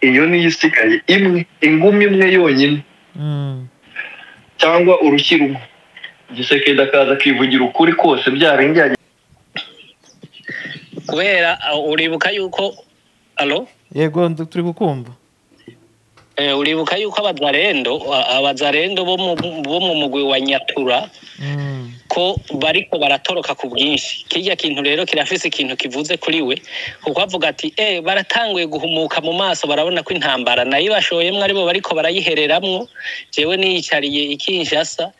iyo niyo isigaye imwe ingumi imwe yonyine cyangwa urushyi rumwe igisekedi akaza akivugira ukuri kose byarengeranye kubera uh, uribuka yuko alo yego turi kukumva Eh, uribuka yuko abazarendo a- abazarendo bo mu bo mu mugwi wa nyatura Mm. ko bariko baratoroka ku bwinshi kirya kintu rero kirafise ikintu kivuze kuri we kuko avuga ati eh baratanguye guhumuka mu maso barabona ko intambara nayo bashoyemwo aribo bariko barayihereramwo jewe niyicariye ikinshasa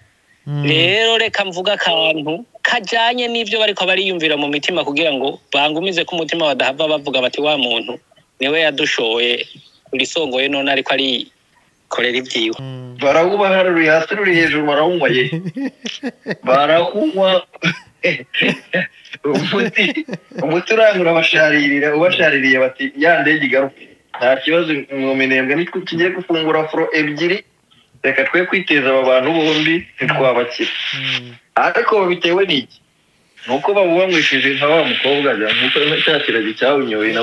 Mm. rero reka mvuga akantu kajanye n'ivyo bariko bariyumvira mu mitima kugira ngo bangumize ko umutima badahava bavuga bati wa muntu niwe yadushoye urisongoye none ariko arikorera ivyiwe Mm. barawubaha ruri hasi ruri hejuru barawunywa ye barawunywa umuti umuti urangura abasharirira ubashaririye bati ya ndege igaruke nta kibazo mwomenembwe nitwe tugiye gufungura furo ebyiri reka twe kwiteza aba bantu bombi ntitwabakira Mm. ariko bitewe n'iki ni uko babubanywesheje nka wa mukobwa ajya nk'uko cya kiragi cyawunyoye na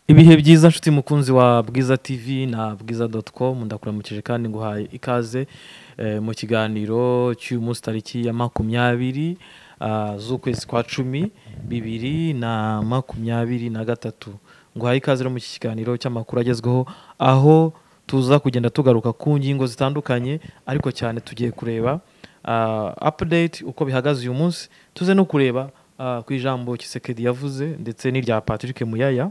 ibihe byiza nshuti mukunzi wa bwiza tv na bwiza doti komu ndakuramukije kandi nguhaye ikaze eh, mu kiganiro cy'uyu munsi tariki ya makumyabiri ah, z'ukwezi kwa cumi bibiri na makumyabiri na gatatu nguhaye ikaze rero mu iki kiganiro cy'amakuru agezweho aho tuza kugenda tugaruka ku ngingo zitandukanye ariko cyane tugiye kureba ah, update uko bihagaze uyu munsi tuze no kureba ah, ku ijambo kisekedi yavuze ndetse n'irya patrick muyaya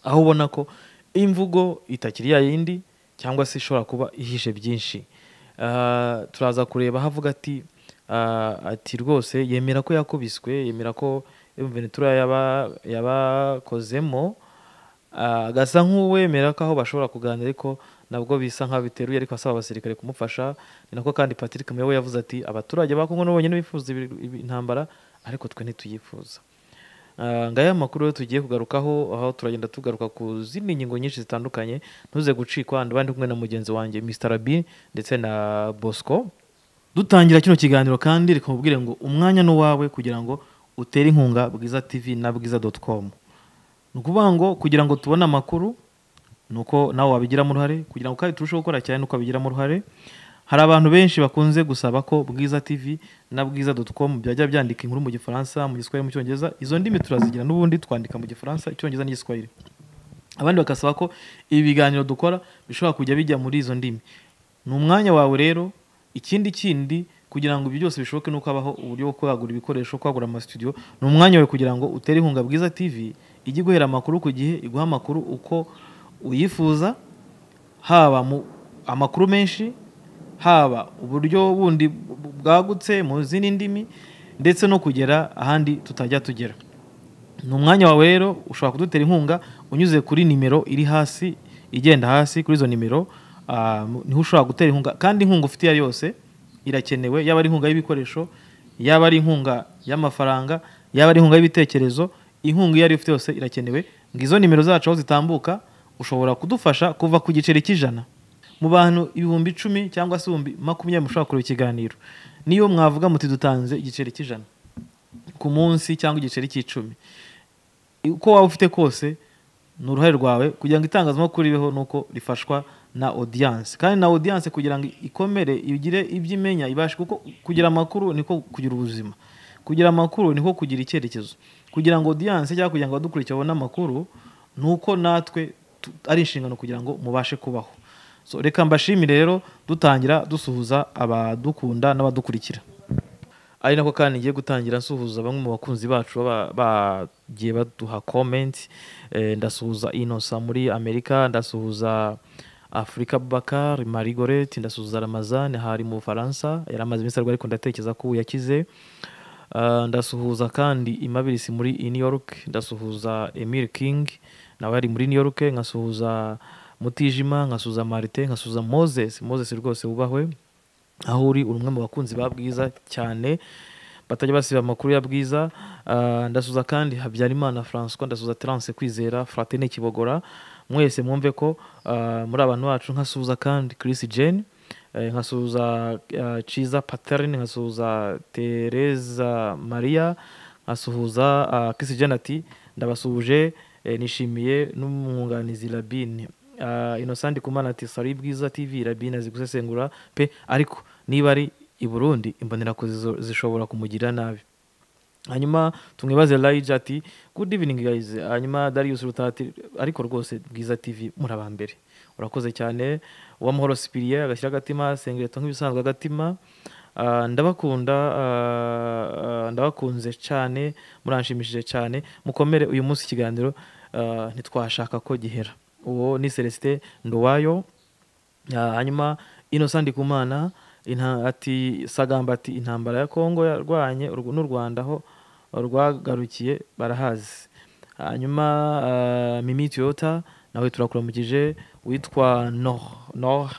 aho ubona ko imvugo itakiri ya yindi cyangwa se ishobora kuba ihishe byinshi Ah, turaza kureba aho avuga ati ah, ati rwose yemera ko yakubiswe yemera ko imvenetura yaba- yabakozemo Ah, agasa nk'uwemera ko aho bashobora kuganira ariko nabwo bisa nk'abiteruye ariko asaba abasirikare kumufasha ni nako kandi patrick muyobo yavuze ati abaturage ba kongo n'ubonyine bifuza ibi- ibi- intambara ariko twe ntituyifuza Ah, ngaya makuru rero tugiye kugarukaho aho turagenda tugaruka ku zindi ngingo nyinshi zitandukanye ntuze gucikwa ndabandi kumwe na mugenzi wanjye Mr. B ndetse na Bosco dutangira kino kiganiro kandi reka mubwire ngo umwanya n'uwawe kugira ngo utere inkunga bwiza tv na bwiza.com ni ukuvuga ngo kugira ngo tubone amakuru ni uko nawe wabigiramo uruhare kugira ngo kandi turusheho gukora cyane nuko wabigiramo uruhare hari abantu benshi bakunze gusaba ko bwiza tv na bwiza doti komu byajya byandika inkuru mu gifaransa mu giswahili mu cyongereza izo ndimi turazigira n'ubundi twandika mu gifaransa icyongereza n'igiswahili abandi bagasaba ko ibi biganiro dukora bishobora kujya bijya muri izo ndimi ni umwanya wawe rero ikindi kindi kugira ngo ibyo byose bishoboke ni uko habaho uburyo bwo kwagura ibikoresho kwagura amasitudiyo ni umwanya wawe kugira ngo utere inkunga bwiza tv ijye iguhera amakuru ku gihe iguha amakuru uko uyifuza haba mu amakuru menshi haba uburyo bundi bwagutse mu zindi ndimi ndetse no kugera ahandi tutajya tugera ni umwanya wawe rero ushobora kudutera inkunga unyuze kuri nimero iri hasi igenda hasi kuri izo nimero ah, niho ushobora gutera inkunga kandi inkunga ufite iyo ari yo yose irakenewe yaba ari inkunga y'ibikoresho yaba ari inkunga y'amafaranga yaba ari inkunga y'ibitekerezo inkunga iyo ari yo ufite yose irakenewe ngo izo nimero zacu aho zitambuka ushobora kudufasha kuva ku giceri cy'ijana mu bantu ibihumbi icumi cyangwa se ibihumbi makumyabiri mushobora kureba ikiganiro niyo mwavuga muti dutanze igiceri cy'ijana ku munsi cyangwa igiceri cy'icumi uko waba ufite kose ni uruhare rwawe kugira ngo itangazamakuru ribeho ni uko rifashwa na audience kandi na audience kugira ngo ikomere igire ibyo imenya ibashe kuko kugira amakuru niko kugira ubuzima kugira amakuru niko kugira icyerekezo kugira ngo audience cyangwa kugira ngo abadukurikira babone amakuru ni uko natwe tu- ari inshingano kugira ngo mubashe kubaho so reka mbashimire rero dutangira dusuhuza abadukunda n'abadukurikira ari nako kandi ngiye gutangira nsuhuza bamwe mu bakunzi bacu baba- bagiye baduha komenti ndasuhuza inosa muri amerika ndasuhuza afurika bakar marigoreti ndasuhuza ramazani hari mu bufaransa yari amaze iminsi arwaye ariko ndatekereza ko ubu yakize Ah, ndasuhuza kandi imabirisi muri new york ndasuhuza emir king nawe yari muri new york nkasuhuza mutijima nkasuhuza marite nkasuhuza moses moses rwose wubahwe aho uri uri umwe mu bakunzi ba bwiza cyane batajya basiba amakuru ya bwiza Ah, ndasuza kandi habyarimana francois ndasuza terance kwizera fratine kibogora mwese mwumve ko ah, muri abantu bacu nkasuza kandi chris jane eh, nkasuza ah, ciza paterine nkasuza tereza maria nkasuhuza ah, chris jane ati ndabasuhuje eh, nishimiye n'umwunganizi labine Ah, innocent kumana ati sari bwiza tv labine azi gusesengura pe ariko niba ari i burundi imbonerakoze zo- zishobora kumugirira nabi hanyuma tumwibaze layija ati good evening guys hanyuma darius rutati ariko rwose bwiza tv muri abambere urakoze cyane uwamahoro sipiriye agashyira agatima sengereto nk'ibisanzwe agatima Ah, ndabakunda ah, ah, ndabakunze cyane muranshimishije cyane mukomere uyu munsi ikiganiro ah, ntitwashaka ko gihera uwo ni celestin nduwayo Ah, hanyuma innocent ndikumana inta- ati sagamba ati intambara ya kongo yarwanye urw- n'u rwanda aho rwagarukiye barahazi hanyuma ah, mimi toyota nawe turakuramukije witwa noh noh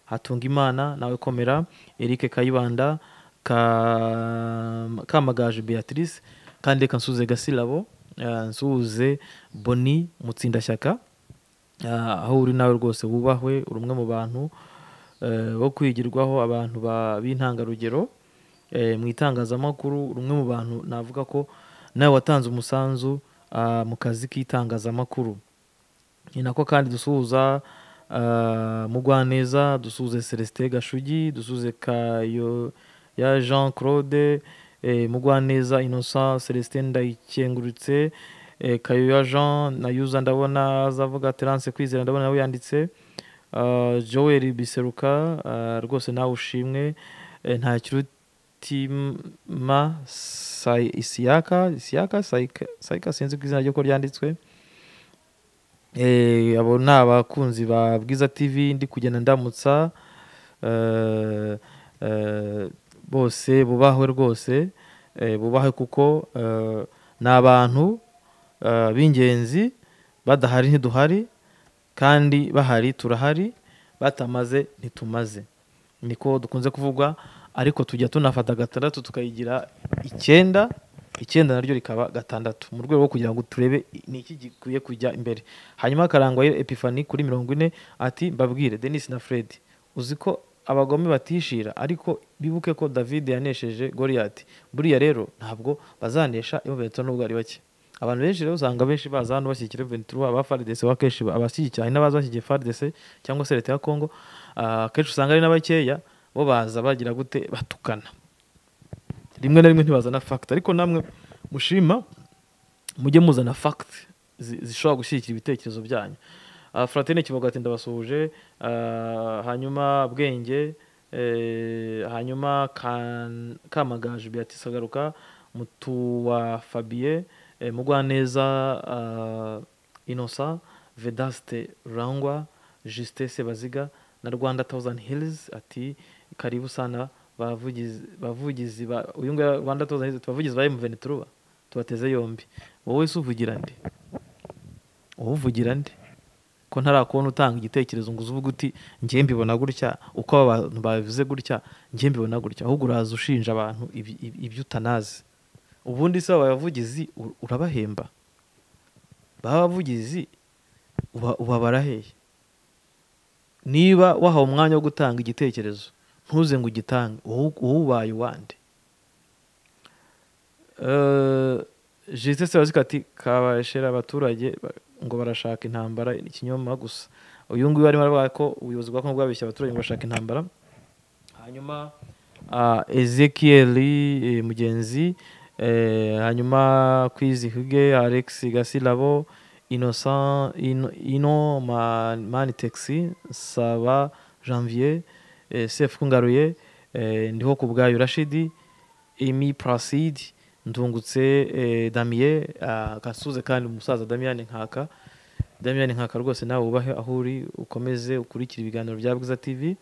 hatungimana nawe komera eric kayibanda Ka- kamagaju beatrice kandi reka nsuze gasilabo ah, nsuze boni mutsindashyaka Ah, aho uri nawe rwose wubahwe uri umwe mu bantu eh, bo kwigirwaho abantu ba- b'intangarugero eh, mu itangazamakuru uri umwe mu bantu navuga ko nawe watanze umusanzu ah, mu kazi k'itangazamakuru ni nako kandi dusuhuza ah, mugwaneza dusuhuze celestin gashugi dusuhuze kayo ya jean claude eh, mugwaneza innocent celestin ndayikengurutse eh, kayo ya jean na yuza ndabona azavuga terance kwizera ndabona nawe yanditse Ah, joel biseruka ah, rwose nawe ushimwe Eh, nta kirutima Sai- isiyaka isiyaka Saika- sayika sinzi ku izina ry'uko ryanditswe Eh, abo ni abakunzi ba bwiza tv ndi kugenda ndamutsa eh, eh, bose bubahwe rwose eh, bubahwe kuko eh, ni abantu eh, b'ingenzi badahari ntiduhari kandi bahari turahari batamaze ntitumaze niko dukunze kuvuga ariko tujya tunafata gatandatu tukayigira icyenda icyenda naryo rikaba gatandatu mu rwego rwo kugira ngo turebe ni iki gikwiye kujya imbere hanyuma akarangwa epifani kuri mirongo ine ati mbabwire denise na fred uzi ko abagome batishira ariko bibuke ko david yanesheje goriyati buriya rero ntabwo bazanesha ibobeto n'ubwo ari bake abantu benshi rero usanga benshi baza hano bashyigikira ventura aba faridese wa kenshi abashyigikiye hari n'abaza bashyigikiye faridese cyangwa se leta ya kongo Ah, akenshi usanga ari n'abakeya bo baza bagira gute batukana rimwe na rimwe ntibazana fagiti ariko namwe mushima mujye muzana fagiti zishobora gushyigikira ibitekerezo byanyu Ah, fratine kivuga ati ndabasuhuje Ah, hanyuma bwenge eh, hanyuma Kan- kamagaju beatrice agaruka mutuwa fabien eh, mugwaneza ah, innocent vedaste rangwa justin sebaziga na rwanda thousand hills ati karibu sana bavugizi bavugizi ba uyu nguyu rwanda thousand hills ati, bavugizi ba mvenituruba tubateze yombi wowe se uvugira nde wowe uvugira nde ko ntarakubona utanga igitekerezo ngo uze uvuge uti njye mbibona gutya uko aba bantu babivuze gutya njye mbibona gutya ahubwo uraza ushinja abantu ibi- ibi- ibyo utanazi ubundi se abavugizi u- urabahemba baba abavugizi uba- ubabara hehe niba wahawe umwanya wo gutanga igitekerezo ntuze ngo ugitange wowe wowe ubaye uwande jisite sebazika ati kabashera abaturage ba- ngo barashaka intambara ikinyoma gusa uyu nguyu arimo aravuga ko ubuyobozi bwa kongo bwabeshya abaturage ngo bashaka intambara hanyuma ah, ezekieli eh, mugenzi eh, hanyuma kwizihuge alex gasilabo innocent ino, ino man, mani taxi saba janvier eh, sef kungaruye eh, ndiho ku bwayo rashidi emi placide ndungutse eh, damien ah, gasuze kandi umusaza damien nkaka damien nkaka rwose nawe wubahe aho uri ukomeze ukurikire ibiganiro bya bwiza tv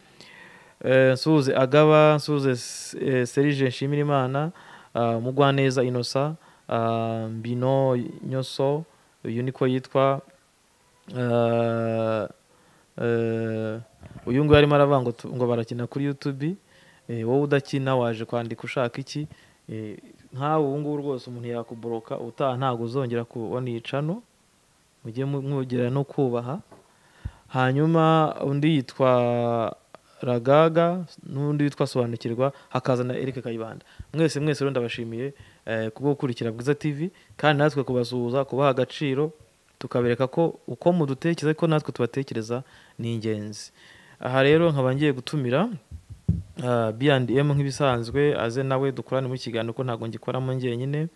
Eh, nsuhuze agaba nsuhuze S- eh, serije nshimira imana ah, mugwaneza inosa ah, mbino nyoso uyu niko yitwa Ah, eh, uyu nguyu arimo aravuga ngo tu- ngo barakina kuri youtube eh, wowe udakina waje kwandika ushaka iki Eh, nkawe ubu ngubu rwose umuntu yakuboroka utaha ntabwo uzongera kubona iyicano mujye mwogera no kubaha hanyuma undi yitwa ragaga n'undi witwa sobanukirwa hakaza na eric kayibanda mwese mwese rero ndabashimiye kubwo gukurikira bwiza tv kandi natwe kubasuhuza kubaha agaciro tukabereka ko uko mudutekereza ko natwe tubatekereza ni ingenzi aha rero nkaba ngiye gutumira biyandi emu nk'ibisanzwe aze nawe dukorane muri kiganiro ko ntabwo ngikoramo njyenyine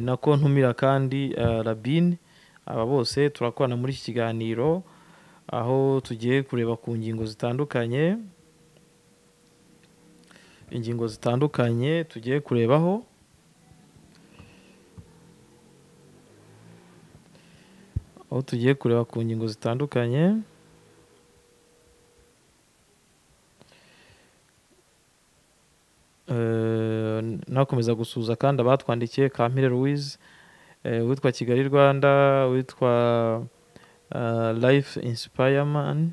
nako ntumira kandi rabine aba bose turakorana muri iki kiganiro aho tugiye kureba ku ngingo zitandukanye ingingo zitandukanye tugiye kurebaho aho tugiye kureba ku ngingo zitandukanye nakomeza gusuhuza kandi abatwandikiye kampire louise uwitwa kigali rwanda uwitwa life inspireman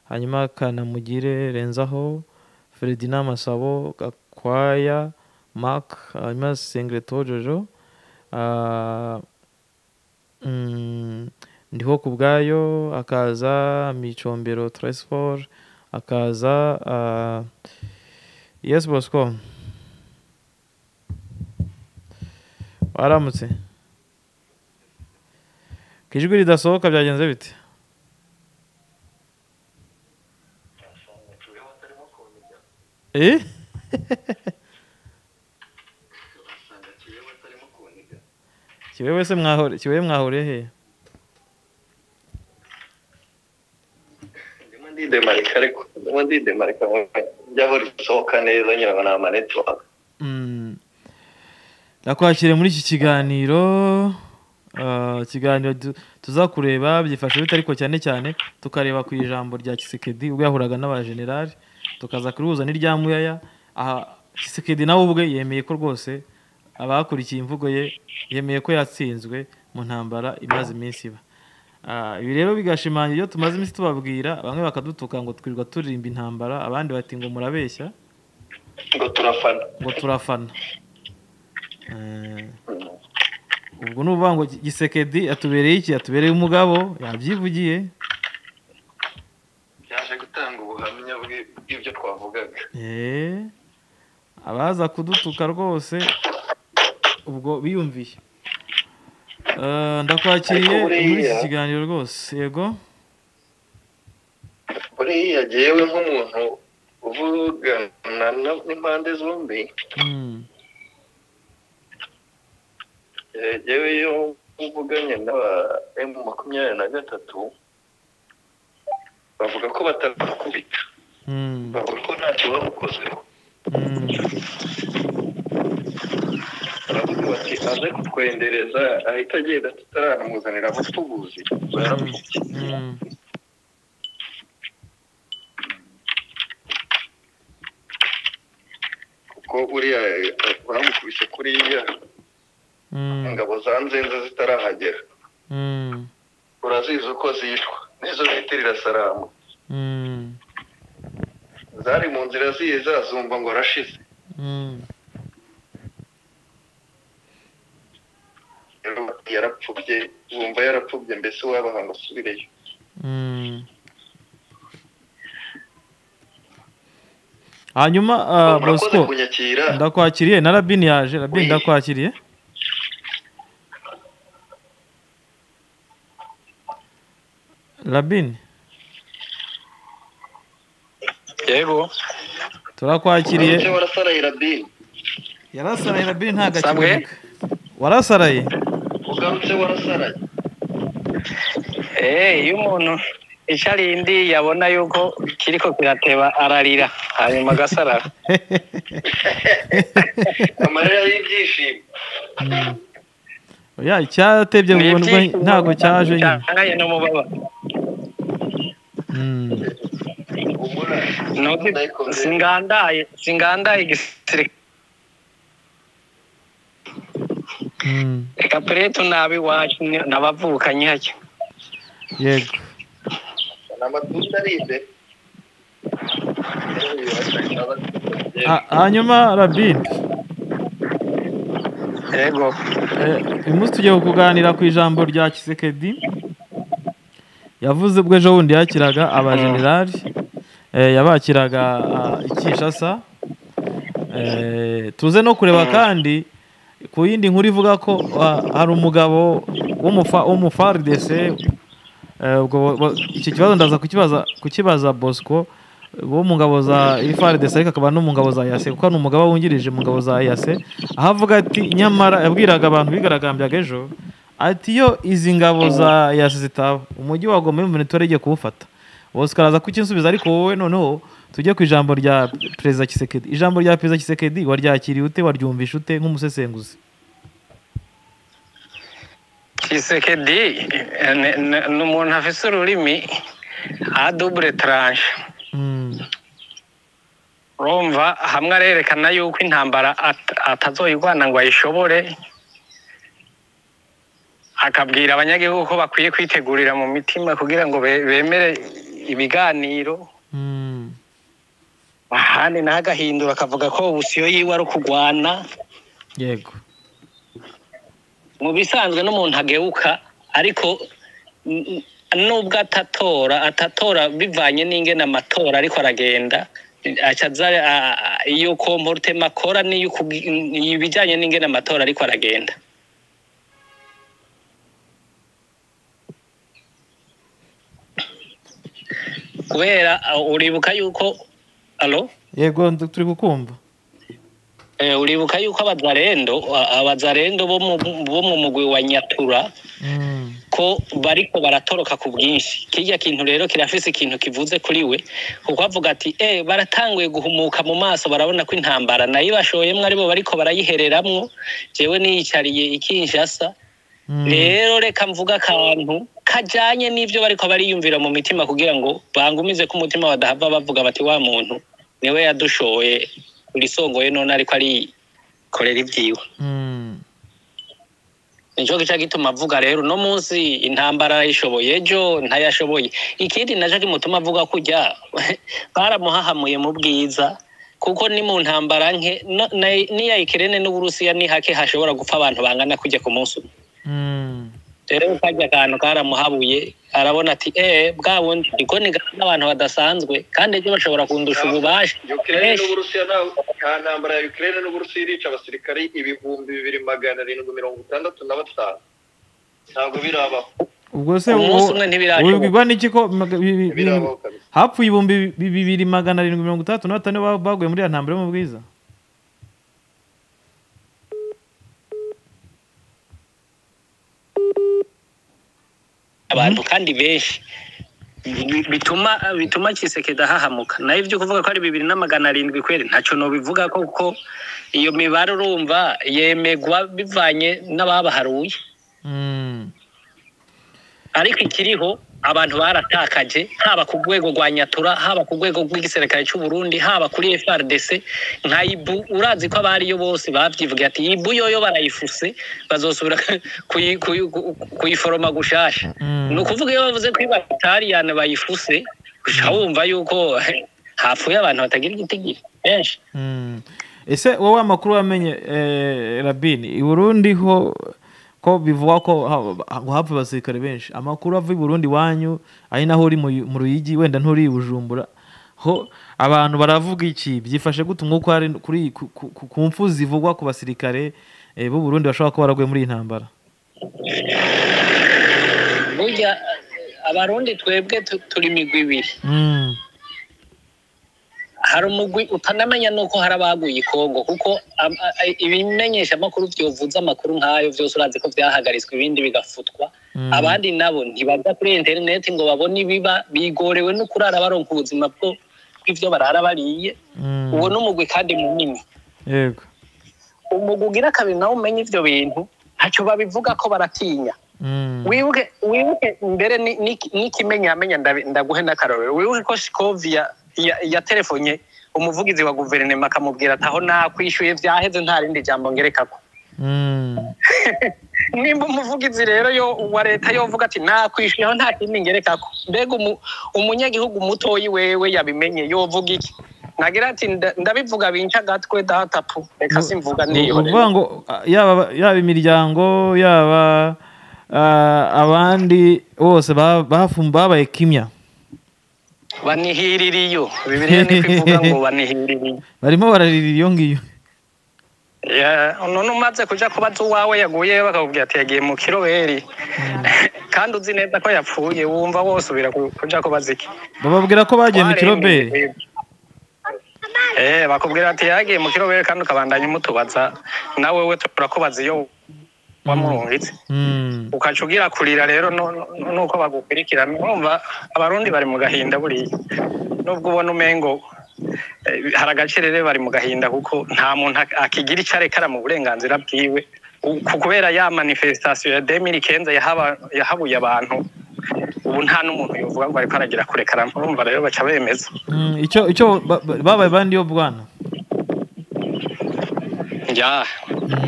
hanyuma kanamugire renzaho feridina masabo gakwaya mark hanyuma sengleto jojo ndiho ku bwayo akaza micombero tresfor akaza yes bosco waramutse ko ijwi ridasohoka byagenze bite kiwe wese mwahore kiwe mwahore he ndimo ndidemarika ariko ndimo ndidemarika njyaho risohoka neza nyirabo ni amanetiwaka ndakwakiriye muri iki kiganiro ikiganiro tuzakureba byifashe bite ariko cyane cyane tukareba ku ijambo rya kisekedi ubwo yahuraga n'abajenerali tukaza kurihuza n'irya muyaya aha kisekedi nawe ubwe yemeye ko rwose abakurikiye imvugo ye yemeye ko yatsinzwe mu ntambara imaze iminsi iba ibi rero bigashimangira iyo tumaze iminsi tubabwira bamwe bakadutuka ngo twirirwa turirimba intambara abandi bati ngo murabeshya ngo turafana ngo turafana ubwo ni ukuvuga ngo gisekedi atubereye iki atubereye umugabo yabyivugiye byaje gutanga ubuhamya bw'ibyo twavugaga abaza kudutuka rwose ubwo biyumviye ndakwakiriye muri iki kiganiro rwose yego buriya yewe nk'umuntu uvugana n'impande zombi yewe iyo uvuganye n'aba emu makumyabiri na gatatu bavuga ko batakubita bavuga ko ntacyo bamukozeho baravuga bati aze kutwendereza ahita agenda tutaramuzanira abatubuzi baramutse kuko buriya bamukubise kuriya ingabo za nzenze zitarahagera urazizi uko zicwa nizo bita irasaramu zari mu nzira ziye zazumva ngo arashize yarapfubye wumva yarapfubye mbese wabaha ngo asubireyo hanyuma murakoze bosco kunyakira ndakwakiriye na rabini yaje rabini ndakwakiriye rabini yego turakwakiriye icyo warasaraye rabini yarasaraye rabini nta Samuel? gakiboneka warasaraye ugarutse warasaraye Eh, iyo umuntu icari yabona yuko kiriko kirateba ararira hanyuma agasarara amarira y'ibyishimo oya icyatebye burundu ntabwo cyaje nyine cyangaye n'umubabaro Mm. humura Nuko singandaye singandaye igisirikare Mm. reka pure tunabe iwacu ni- nabavukanye hake yego ni amatunda ari imbere Ha- hanyuma rabini yego uyu munsi tugiye kuganira ku ijambo rya kisekedi yavuze ubwo ejo bundi yakiraga abajenerali yabakiraga ah, i kinshasa Eh, tuze no kureba kandi ku yindi nkuru ivuga ko ah, hari umugabo w'umufa- w'umufaridese eh, ubwo bo- bo- iki kibazo ndaza kukibaza kukibaza bosco bo mu ngabo za ifaridese ariko akaba no mu ngabo za yase kuko ni umugabo wungirije mu ngabo za yase aho avuga ati nyamara yabwiraga abantu bigaragambyaga ejo ati iyo izi ngabo za yase zitaba umujyi wa goma ibihumbi bitatu igiye kuwufata bosco araza kukinsubiza ariko wowe noneho tujye ku ijambo rya perezida kisekedi ijambo rya perezida kisekedi waryakiriye ute waryumvishe ute nk'umusesenguzi kisekedi eh, ni- ni- ni umuntu afise ururimi a dubure taranje Mm, urumva hamwe arerekana yuko intambara at- atazoyirwana ngo ayishobore akabwira abanyagihugu ko bakwiye kwitegurira mu mitima kugira ngo be- bemere ibiganiro mm, ahandi naho agahindura akavuga ko ubusiyo yiwe ari ukugwana yego mu bisanzwe n'umuntu ageuka ariko n- n- nubwo atatora atatora bivanye n'ingene amatora ariko aragenda aca aza a- a- iyo komporutema akora n'iyo ukubwi- n- ibijyanye n'ingene amatora ariko aragenda kubera uh, uribuka yuko alo yego ndu- turi kukumva Eh, uribuka yuko abazarendo a- abazarendo bo mu bo mu mugwi wa nyatura Mm, ko bariko baratoroka ku bwinshi kirya kintu rero kirafise ikintu kivuze kuri we kuko avuga ati eh baratanguye guhumuka mu maso barabona ko intambara nayo bashoyemwe aribo bariko barayihereramwo jewe niyicariye ikinshasa mm, rero reka mvuga akantu kajanye n'ivyo bariko bariyumvira mu mitima kugira ngo bangumize ko umutima badahava bavuga bati wa muntu niwe yadushoye urisongoye none ariko arikorera ivyiwe mm, nico gica gituma avuga rero uno munsi intambara yayishoboye ejo ntayashoboye ikindi naco kimutuma avuga kurya baramuhahamuye mu bwiza kuko ni mu ntambara nke no- na- n'iya ikirene n'uburusiya ni hake hashobora gupfa abantu bangana kurya ku munsi umwe mm, rero karya kantu karamuhabuye arabona ati eh bwa bundi ndiko nigana n'abantu badasanzwe kandi ejo bashobora kundusha ububasha ukirere n'uburusiya nta nta ntambara ya ukirere n'uburusiya irica abasirikari ibihumbi bibiri magana arindwi mirongo itandatu na batanu ntabwo birabaho ubwo se uwo- Umunsi umwe ntibirashoboka. wibwirwa n'iki ko maga- bi- bi- bi- birabaho kabisa hapfuye ibihumbi bi- bibiri magana arindwi mirongo itandatu na batanu ba- baguye muri ya ntambaro yo mu bwiza abantu kandi benshi Bi- bituma bituma kisekeda hahamuka nayo ibyo kuvuga ko ari bibiri na magana arindwi kweri ntacyo nobivuga ko kuko iyo mibare urumva yemegwa bivanye n'ababaharuye Mm, ariko ikiriho abantu baratakaje haba ku rwego rwa nyatura haba ku rwego rw'igisirikare cy'u Burundi haba kuri FRDC nka ibu urazi ko abariyo bose bavyivuga ati ibu yoyo barayifuse bazosubira kuyi- kuyi- ku- kuyiforoma gushasha mm, ni ukuvuga iyo bavuze ko ibatariyane bayifuse uca wumva yuko hapfuye abantu batagira igitigiri benshi mm. ese wowe amakuru wamenye eh, rabini i burundi ho ko bivugwa ko ha- ngo hapfuye abasirikare benshi amakuru ava i burundi iwanyu ari naho uri mu yu- mu ruyigi wenda nturi i bujumbura ho abantu baravuga iki byifashe gute umwuka uhari kuri ku- ku- ku ku mpfu zivugwa ku basirikare eh, b'u burundi bashobora kuba baraguye muri iyi ntambara burya eh, abarundi twebwe tu- turi imigwi ibiri Mm, hari umugwi utanamenya nuko hari abaguye i kongo kuko am- a- a- ibimenyesha amakuru byovuze amakuru nk'ayo byose urazi ko byahagaritswe ibindi bigafutwa mm, abandi nabo ntibaja kuri interineti ngo babone ibiba bigorewe no kurara baronka ubuzima bwo bw'ivyo barara bariye mm, uwo ni umugwi kandi munini yego umugwi ugira kabiri nawe umenya ivyo bintu ntacyo babivuga ko baratinya Mm, wibuke wibuke mbere ni- ni- n'ikimenya amenya ndabi- ndaguhe n'akarorero wibuke ko shikovia yaterefonye umuvugizi wa guverinoma akamubwira ati aho nakwishyuye vyaheze nta rindi jambo ngerekako mm, nimba umuvugizi rero yo wa leta yovuga ati nakwishyuye aho nta kindi ngerekako mbega umu- umunyagihugu mutoyi wewe yabimenye yovuga iki nagira ati nda- ndabivuga binca agatwe datapu reka simvuga niyihorera ukuvuga ngo ah, yaba yaba imiryango yaba ah, abandi bose ba- bafum- babaye kimya banihirira iyo bibiriya niko ivuga ngo banihirira iyo barimo bararira iyo ngiyo Ya, none umaze kuja kubaza uwawe yaguye bakakubwira ati yagiye mu kiroweri kandi uzi neza ko yapfuye wumva wosubira ku- kuja kubaza iki bababwira ko bagiye mu kiroberi Eh, bakubwira ati yagiye mu kiroweri kandi ukabandanya umutubaza nawe we turakubaza iyo wamurungitse Mm. ukaca ugira kurira rero no- no- nuko bagukurikirana urumva abarundi bari mu gahinda buriya nubwo ubona umengo eh, hari agacerere bari mu gahinda kuko nta muntu ak- akigira icyo arekara mu burenganzira bwiwe U- ku- kubera ya manifestation ya demiri kenza yahaba- yahabuye abantu ubu nta n'umuntu yovuga ngo ariko aragira kurekara urumva rero baca bemeza Mm, icyo icyo ba- ba- babaye bandi yo bwana ya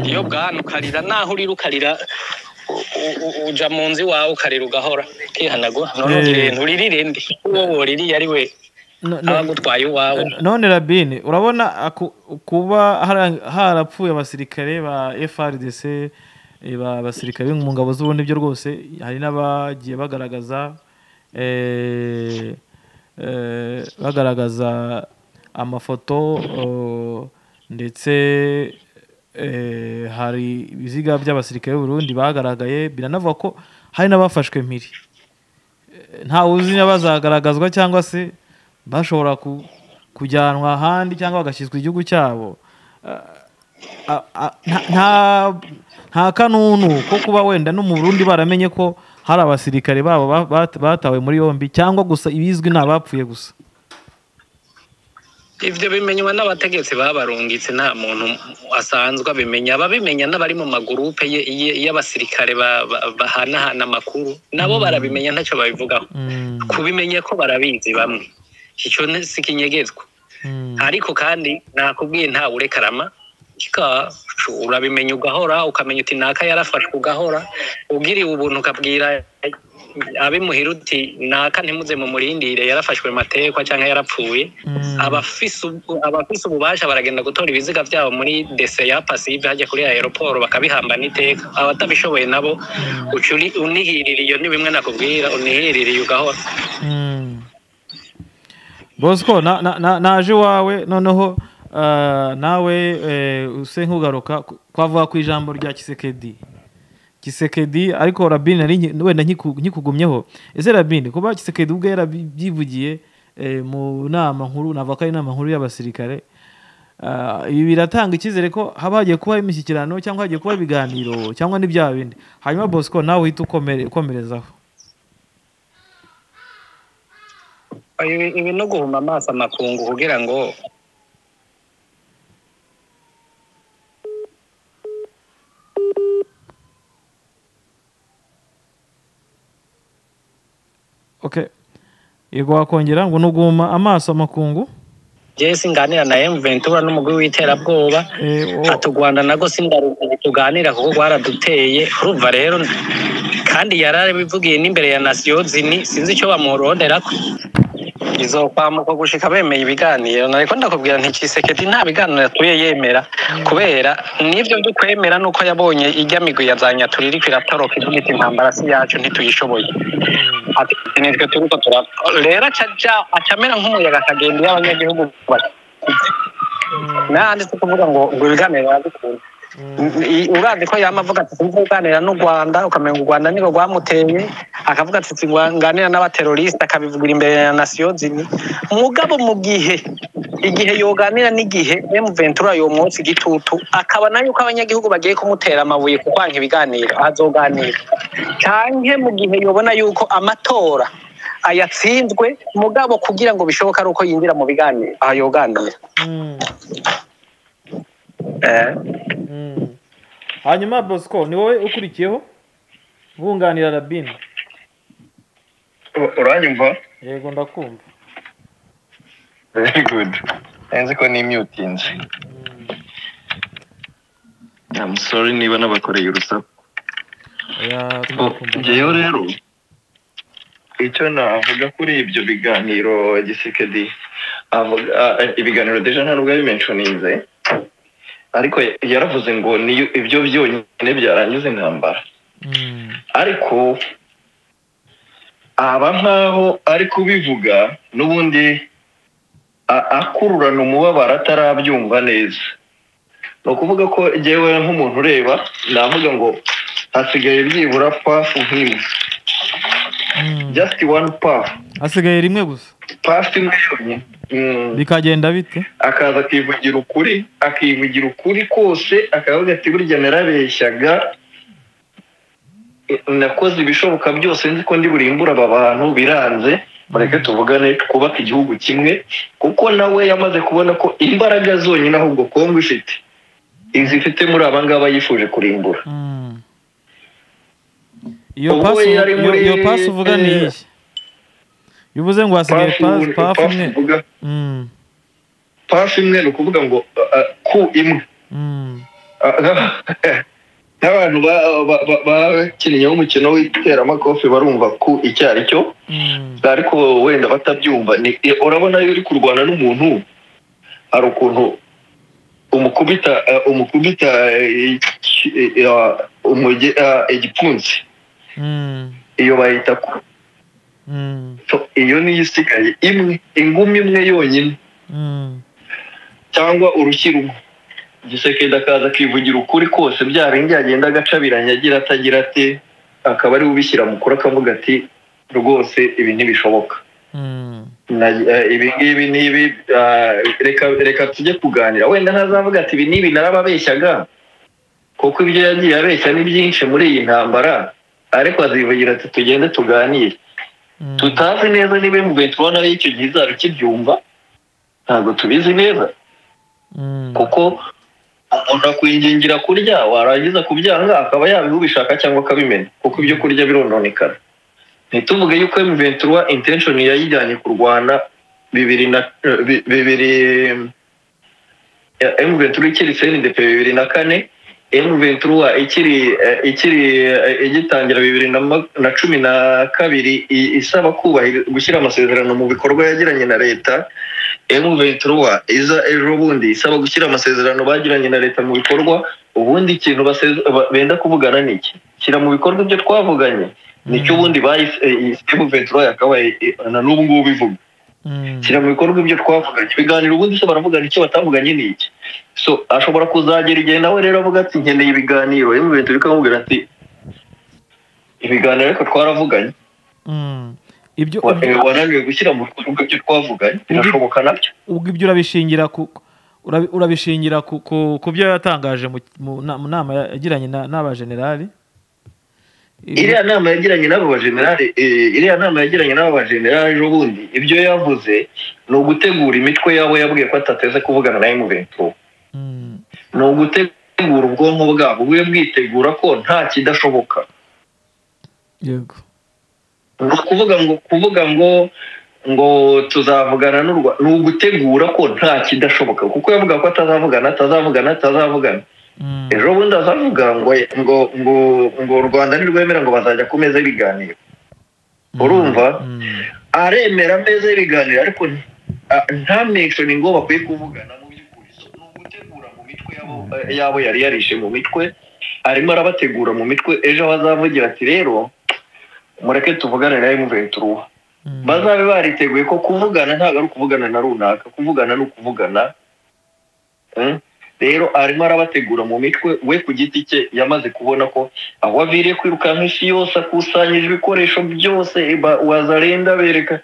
iyo bwana ukarira naho urira ukarira u- u- u- uja mu nzu iwawe ukarira ugahora ukihanagura none Eh. uririre nturirire ndi uwo woririye ari we No- no- aba agutwaye iwawe none rabine urabona aku- kuba hara- harapfuye abasirikare ba frdc eh, ba- abasirikare mu ngabo z'ubundi byo rwose hari n'abagiye bagaragaza eh, eh, bagaragaza amafoto eh, ndetse eh, hari ibiziga by'abasirikare b'uburundi bagaragaye biranavuga ko hari n'abafashwe mpiri ntawe uzi niba bazagaragazwa cyangwa se bashobora ku- kujyanwa ahandi cyangwa bagashyizwa igihugu cyabo Ah, ah, ah, nta- nta- nta kanunu ko kuba wenda no mu burundi baramenye ko hari abasirikare babo ba- bat- batawe muri yombi cyangwa gusa ibizwi ni abapfuye gusa ibyo bimenywa n'abategetsi babarungitse nta muntu asanzwe abimenya ababimenya n'abari mu magurupe ye- ye- y'abasirikare ba- ba- bahanahana amakuru nabo barabimenya ntacyo babivugaho Mm, kubimenya ko barabizi bamwe icyo ni- si kinyegezwa mm, ariko kandi nakubwiye ntawe urekarama kika urabimenya ugahora ukamenya uti naka yarafashwe ugahora ugiriwe ubuntu ukabwira abimuhira uti naka ntimuze mu murindire yarafashwe matekwa cyangwa yarapfuye mm. abafise ubu- abafise ububasha baragenda gutora ibiziga byabo muri dese ya pasive hajya kuri aeroport bakabihambana iteka abatabishoboye nabo uca uni- unihirira iyo ni bimwe nakubwira unihiririye ugahora Mm. bosco na- na- na- naje iwawe noneho ah, nawe eh, use nkugaruka ku- kwavuga ku ijambo rya kisekedi kisekedi ariko rabini nari nki- wenda nkiku- nkikugumyeho ese rabini kuba kisekedi ubwe yarabyivugiye eh, mu nama nkuru navuga ko ari inama nkuru y'abasirikare Ah, ibi biratanga icyizere ko haba hagiye kuba imishyikirano cyangwa hagiye kuba ibiganiro cyangwa n'ibya bindi hanyuma bosco nawe uhita ukomere- ukomerezaho ibi ibi no guhuma amaso amakungu kugira ngo okay yego wakongera ngo nuguma amaso amakungu jewe singanira na M Ventura n'umugwi w'iterabwoba Eh, o- ati u rwanda nago sindaruzi tuganira kuko rwaraduteye urumva rero kandi yarabivugiye n'imbere ya nasiyo zini sinzi icyo bamuronderako izokwamuka gushika bemeye ibiganiro nariko ndakubwira nti Tshisekedi nta biganiro yatuye yemera kubera n'ibyo byo kwemera nuko yabonye ijya migwi ya za Nyaturi iriko iratoroka ivuga iti intambara si yacu ntituyishoboye ati nitwe turiko turakora rero aca aja- aca amera nk'umuyaga akagenda iyo abanyagihugu bashyize nandi si kuvuga ngo ngo ibiganiro yabikunda urazi ko yama avuga ati sinzi kuganira n'u rwanda ukamenya ngo u rwanda niko rwamuteye akavuga ati singanira n'abaterorisite akabivugira imbere ya nasiyo zini mugabo mu gihe igihe yoganira n'igihe m ventura yomwotsa igitutu akabona yuko abanyagihugu bagiye kumutera amabuye ku kwanga ibiganiro azoganira canke mu gihe yobona yuko amatora ayatsinzwe mugabo kugira ngo bishoboke ari uko yinjira mu biganiro aha yoganira Mm, Eh. mm. hanyuma bosco ni wowe ukurikiyeho bunganira rabini U- uranyumva yego ndakumva very good nzi ko nimyutinze I'm sorry niba nabakoreye urusaku oya ngewe rero icyo navuga kuri ibyo biganiro gisekedi avuga ibiganiro deja nta nubwo yabimenshonize ariko yaravuze ngo niyo ibyo byonyine byarangiza intambara ariko aba nkaho ari kubivuga n'ubundi akururana umubabaro atarabyumva neza ni ukuvuga ko ngewe nk'umuntu ureba navuga ngo hasigaye byibura pafu nk'imwe just one pafu hasigaye rimwe gusa pafu imwe yonyine bikagenda bite akaza akivugira ukuri akivugira ukuri kose akavuga ati burya narabeshyaga nakoze ibishoboka byose nzi ko ndi burimbure aba bantu biranze mureke tuvugane twubake igihugu kimwe kuko nawe yamaze kubona ko imbaraga zonyine ahubwo kongo ifite izifite muri aba ngaba yifuje kurimbura iyo Ubwo pasi yari iyo muri- iyo pasi uvuga ni iyi iyo uvuze ngo hasigaye pasi pafu pafu imwe uvuga Mm, pafu imwe ni ukuvuga ngo uh, uh, ku imwe mm, nk'abantu ba- ba- ba- bakinnyeho umukino w'iteramakofe barumva ku icyo ari cyo mm, ariko wenda batabyumva ni- i- urabona iyo uri kurwana n'umuntu hari ukuntu umukubita eh, umukubita eh, iki- eh, ah, umuge- ah, igipfunsi mm, iyo bayita ku mm, so iyo niyo isigaye imwe ingumi imwe yonyine mm, cyangwa urushyi rumwe gisekedi akaza akivugira ukuri kose bya bindi yagenda agacabiranya agira atagira ate akaba ariwe ubishyira mukuru akavuga ati rwose ibi ntibishoboka mm, Na- eh, ibi ngibi ni ibi ah, reka reka tujye kuganira wenda ntazavuga ati ibi n'ibi narababeshyaga kuko ibyo yagiye abeshya ni byinshi muri iyi ntambara ariko azivugira ati tugende tuganire mm. tutazi neza niba imugoye tubona ari icyo gihe izaba ikibyumva ntabwo tubizi neza Mm, kuko umuntu akwingingira kurya warangiza kubyanga akaba yabiha ubishaka cyangwa akabimenya kuko ibyo kurya birononekara ntituvuge yuko M23 intention yayijyanye ku Rwanda bibiri na eh, bi- bibiri eh, M23 ikiri CNDP bibiri na kane M23 ikiri eh, ikiri eh, igitangira bibiri na ma- na cumi na kabiri i- isaba kubahiriza gushyira amasezerano mu bikorwa yagiranye na leta M23 iza ejo bundi isaba gushyira amasezerano bagiranye na leta mu bikorwa ubundi ikintu baseze- ba- benda kuvugana ni iki shyira mu bikorwa ibyo twavuganye nicyo ubundi bahise eh, M23 yakabaye eh, na n'ubu ngubu ivuga mm, shyira mu bikorwa ibyo twavuganye ibiganiro ubundi se baravugana icyo batavuganye ni iki so ashobora kuzagera igihe nawe rero avuga ati nkeneye ibiganiro M23 bikamubwira ati ibiganiro ariko twaravuganye mm. ibyo Wa- ubwo- eh, wananiwe gushyira mu bikorwa ibyo twavuganye birashoboka nabyo ubwo ibyo urabishingira ku urabi- urabishingira ku- ku ku byo yatangaje mu- mu na- mu nama yagiranye na- n'abajenerali Ibyo- iriya nama yagiranye n'abo bajenerali eh, iriya nama yagiranye n'abo bajenerali ejo bundi ibyo yavuze ni ugutegura imitwe yabo yabwiye ko atateze kuvugana na M23 Mm, ni ugutegura ubwonko bwabo bube bwitegura ko nta kidashoboka yego ni ukuvuga ngo kuvuga ngo ngo tuzavugana n'u Rwa- ni ugutegura ko nta kidashoboka kuko yavuga ko atazavugana atazavugana atazavugana Mm, ejo bundi azavuga ngo ngo ngo ngo u rwanda ntirwemera ngo bazajya ku meza y'ibiganiro urumva mm, aremera ameza y'ibiganiro ariko ah, nta mention ngo bakwiye kuvugana mu by'ukuri So, ni ugutegura mu mitwe yabo, eh, yabo yari yarishe mu mitwe arimo arabategura mu mitwe ejo aho azavugira ati rero mureke tuvugane na M23 mm, bazabe bariteguye ko kuvugana ntabwo ari ukuvugana na runaka kuvugana ni ukuvugana Mm? rero arimo arabategura mu mitwe we ku giti cye yamaze kubona ko aho aviriye kwirukanka isi yose akusanyije ibikoresho byose ba- wazarenda abereka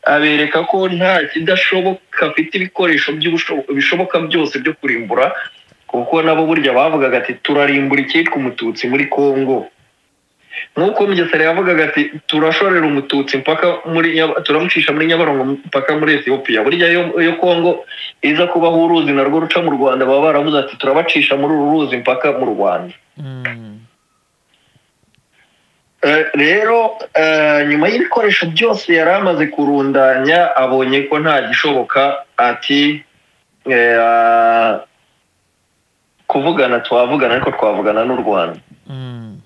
abereka ko nta kidashoboka afite ibikoresho by'ubusho- bishoboka byose byo kurimbura kuko nabo burya bavugaga ati turarimbura icyitwa umututsi muri kongo nk'uko mugesera yavugaga ati turashorera umututsi mpaka muri Nyab- turamucisha muri nyabarongo mpaka muri etiyopiya burya yo, yo kongo iza kubaho uruzi narwo ruca mu rwanda baba baravuze ati turabacisha muri uru ruzi mpaka mu rwanda mm, Eh, rero eh, nyuma y'ibikoresho byose yari amaze kurundanya abonye ko nta gishoboka ati eh, ah, kuvugana twavugana ariko twavugana n'u rwanda mm,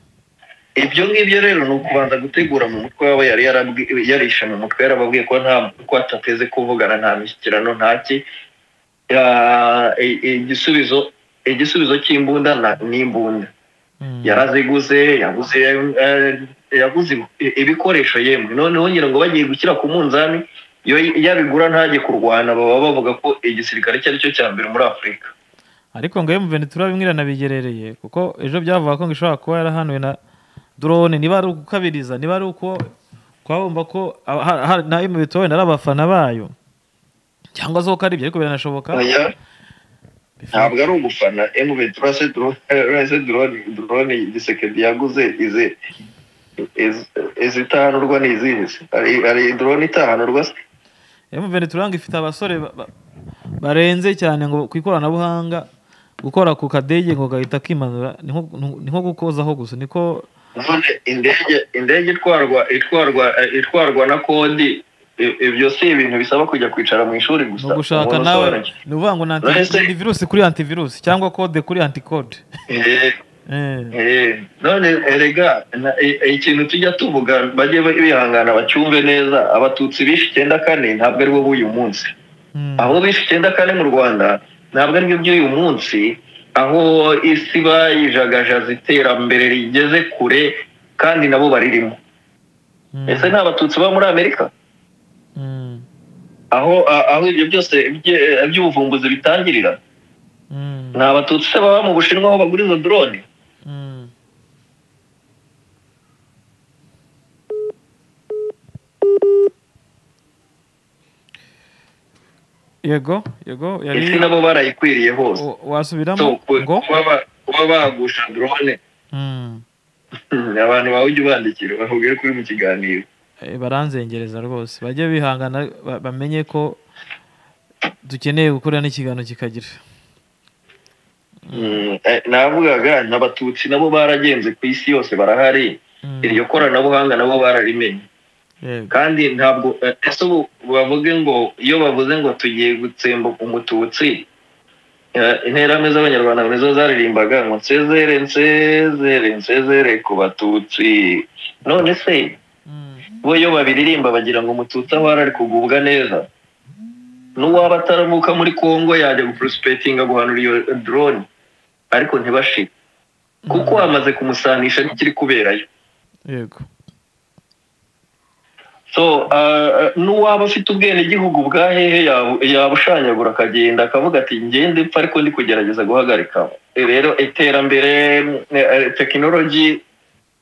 ibyo ngibyo rero ni ukubanza gutegura mu mutwe wabo yari yarabwi- yarishe mu mutwe yarababwiye ko nta ko atateze kuvugana nta mishyikirano nta ki Ya- i- igisubizo igisubizo cy'imbunda na- ni imbunda Mm. yaraziguze yaguze eh, yaguze i- ibikoresho yemwe noneho ngira ngo bagiye gushyira ku munzani iyo yabigura ntajye kurwana baba bavuga ko igisirikare icyo ari cyo cya mbere muri afurika ariko ngo emu venetura bimwe iranabigerereye kuko ejo byavuga ko ngo ishobora kuba yarahanuwe na dorone niba ari ukukabiriza niba ari uko twabumva ko aba- ha- ha- na emu venetura ari abafana bayo cyangwa se ko ari ibyo ariko biranashoboka Oya, ntabwo ari ugufana emuve turase turase drone drone igisekedi yaguze izi iz- izitahanurwa ni izihe se hari hari drone itahanurwa se emu venetura ngo ifite abasore ba- ba- barenze cyane ngo ku ikoranabuhanga gukora ku kadege ngo gahita kimanura ni nko- ni nko gukozaho gusa niko none indege indege itwarwa itwarwa eh, itwarwa na kodi i- ibyo si ibintu bisaba kujya kwicara mu ishuri gusa ni ugushaka umuntu nawe usobanutse. ni ukuvuga ngo ni Uretse- anti virusi kuri anti virusi cyangwa kode kuri anti kode Eh, Eh. Eh, none erega na- e- e- ikintu tujya tuvuga bajye bihangana bacyumve neza abatutsi bishe icyenda kane ntabwo ari bo b'uyu munsi Mm. aho bishe icyenda kane mu rwanda ntabwo aribyo by'uyu munsi aho isi bayijagajaza iterambere rigeze kure kandi nabo baririmo Mm. ese ni abatutsi baba muri amerika Mm. aho a- aho ibyo byose bye- by'ubuvumbuzi bitangirira Mm. ni abatutsi se baba mu bushinwa aho bagura izo drone Mm. yego yego isi yari nabo barayikwiriye hose wa- So, wasubiramo ku- ngo kuba ba- kuba bagusha drone Mm. abantu bawe ujya ubandikira bakubwire ko uri mu kiganiro Eh, baranzengereza rwose bajye bihangana ba- bamenye ko dukeneye gukora n'ikiganiro kikagira Mm, eh, navugaga n'abatutsi nabo baragenze ku isi yose barahari Mm. iryo koranabuhanga nabo bararimenye yego kandi ntabwo eh, ese ubu bavuge ngo iyo bavuze ngo tugiye gutsemba umututsi eh, interahamwe z'abanyarwanda nizo zaririmbaga ngo nsezere nsezere nsezere ku batutsi none se Mm. bo iyo babiririmba bagira ngo umututsi aho ari ari kugubwa neza n'uwaba ataramuka muri kongo yajya guprosipetinga guhanura iyo drone ariko ntibashire kuko hamaze kumusanisha n'ikiri kuberayo yego so ah, n'uwaba afite ubwenegihugu bwa hehe yabu- yabushanyagura akagenda akavuga ati ngende mpfa ariko ndi kugerageza guhagarika Eh, rero iterambere tekinoloji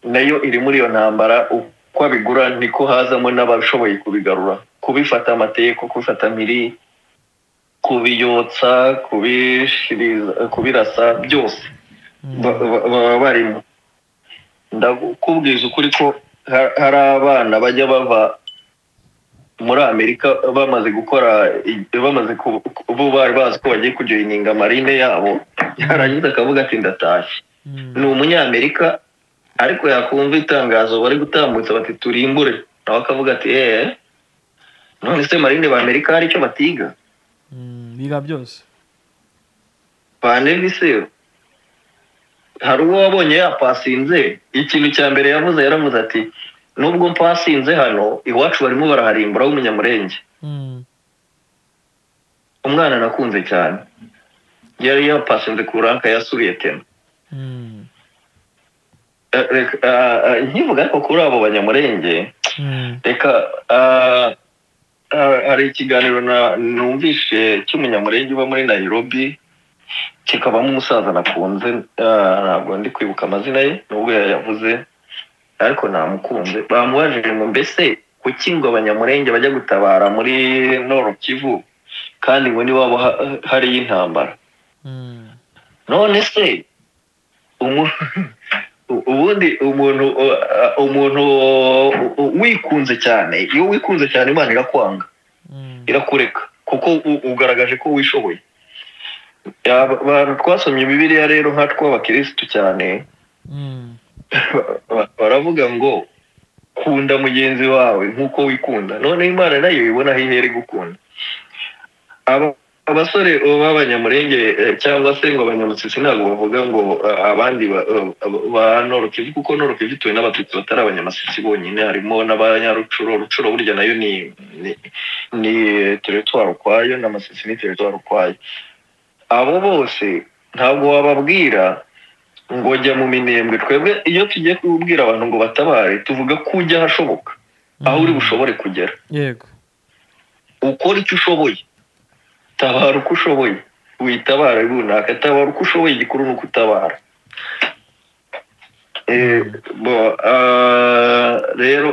nayo iri muri iyo ntambara uko abigura niko hazamo n'abashoboye kubigarura kubifata amategeko kubifata miri kubiyotsa kubishiriza kubirasa byose Mm. ba- ba- baba barimo ndakubwiza ukuri ko ha- hari abana bajya bava muri amerika bamaze gukora i- bamaze ku- ku- bo bari bazi ko bagiye kujoyininga marine yabo yarangiza akavuga ati ndatashye Mm. ni umunyamerika ariko yakumva itangazo bari gutambutsa bati turimbure nawe akavuga ati eee none se marine b'amerika hari icyo batiga Mm. biga byose paneviseri hari uwo wabonye yapasinze ikintu cya mbere yavuze yaravuze ati nubwo mpasinze hano iwacu barimo baraharimbura w'umunyamurenge Mm. umwana nakunze cyane yari yapasinze ku ranka yasubiye tena Mm. Eh, reka, ah, ah, nkivuga ariko kuri abo banyamurenge Mm. reka ah, ah, hari ikiganiro na- numvishe cy'umunyamurenge uba muri nairobi kikabamo umusaza nakunze ah, ntabwo ndi kwibuka amazina ye nubwo yayavuze ariko namukunze bamubajije ngo mbese kuki ngo abanyamurenge bajya gutabara muri noro kivu kandi ngo niwabo ha- hariyo intambara Mm. none se umu- u- ubundi umuntu u- a- umuntu u- u- wikunze cyane iyo wikunze cyane imana irakwanga Mm. irakureka kuko u- ugaragaje ko wishoboye Aba- abantu twasomye bibiliya rero nka tw'abakirisitu cyane Mm. ba- ba- baravuga ngo kunda mugenzi wawe nk'uko wikunda none imana nayo ibona aho ihera igukunda aba abasore b'abanyamurenge cyangwa se ngo abanyamutsitsi ntabwo bavuga ngo abandi ba norokivu kuko norokivu ituwe n'abatutsi batari abanyamasisi bonyine harimo n'abanyarucuro rucuro burya nayo ni teritwari ukwayo n'amasisi ni teritwari ukwayo abo bose ntabwo wababwira ngo jya mu minembwe twebwe iyo tugiye kubwira abantu ngo batabare tuvuga ko ujya ahashoboka aho uri bushobore kugera yego ukora icyo ushoboye tabara uko ushoboye witabara runaka tabara uko ushoboye igikuru ni uko utabara rero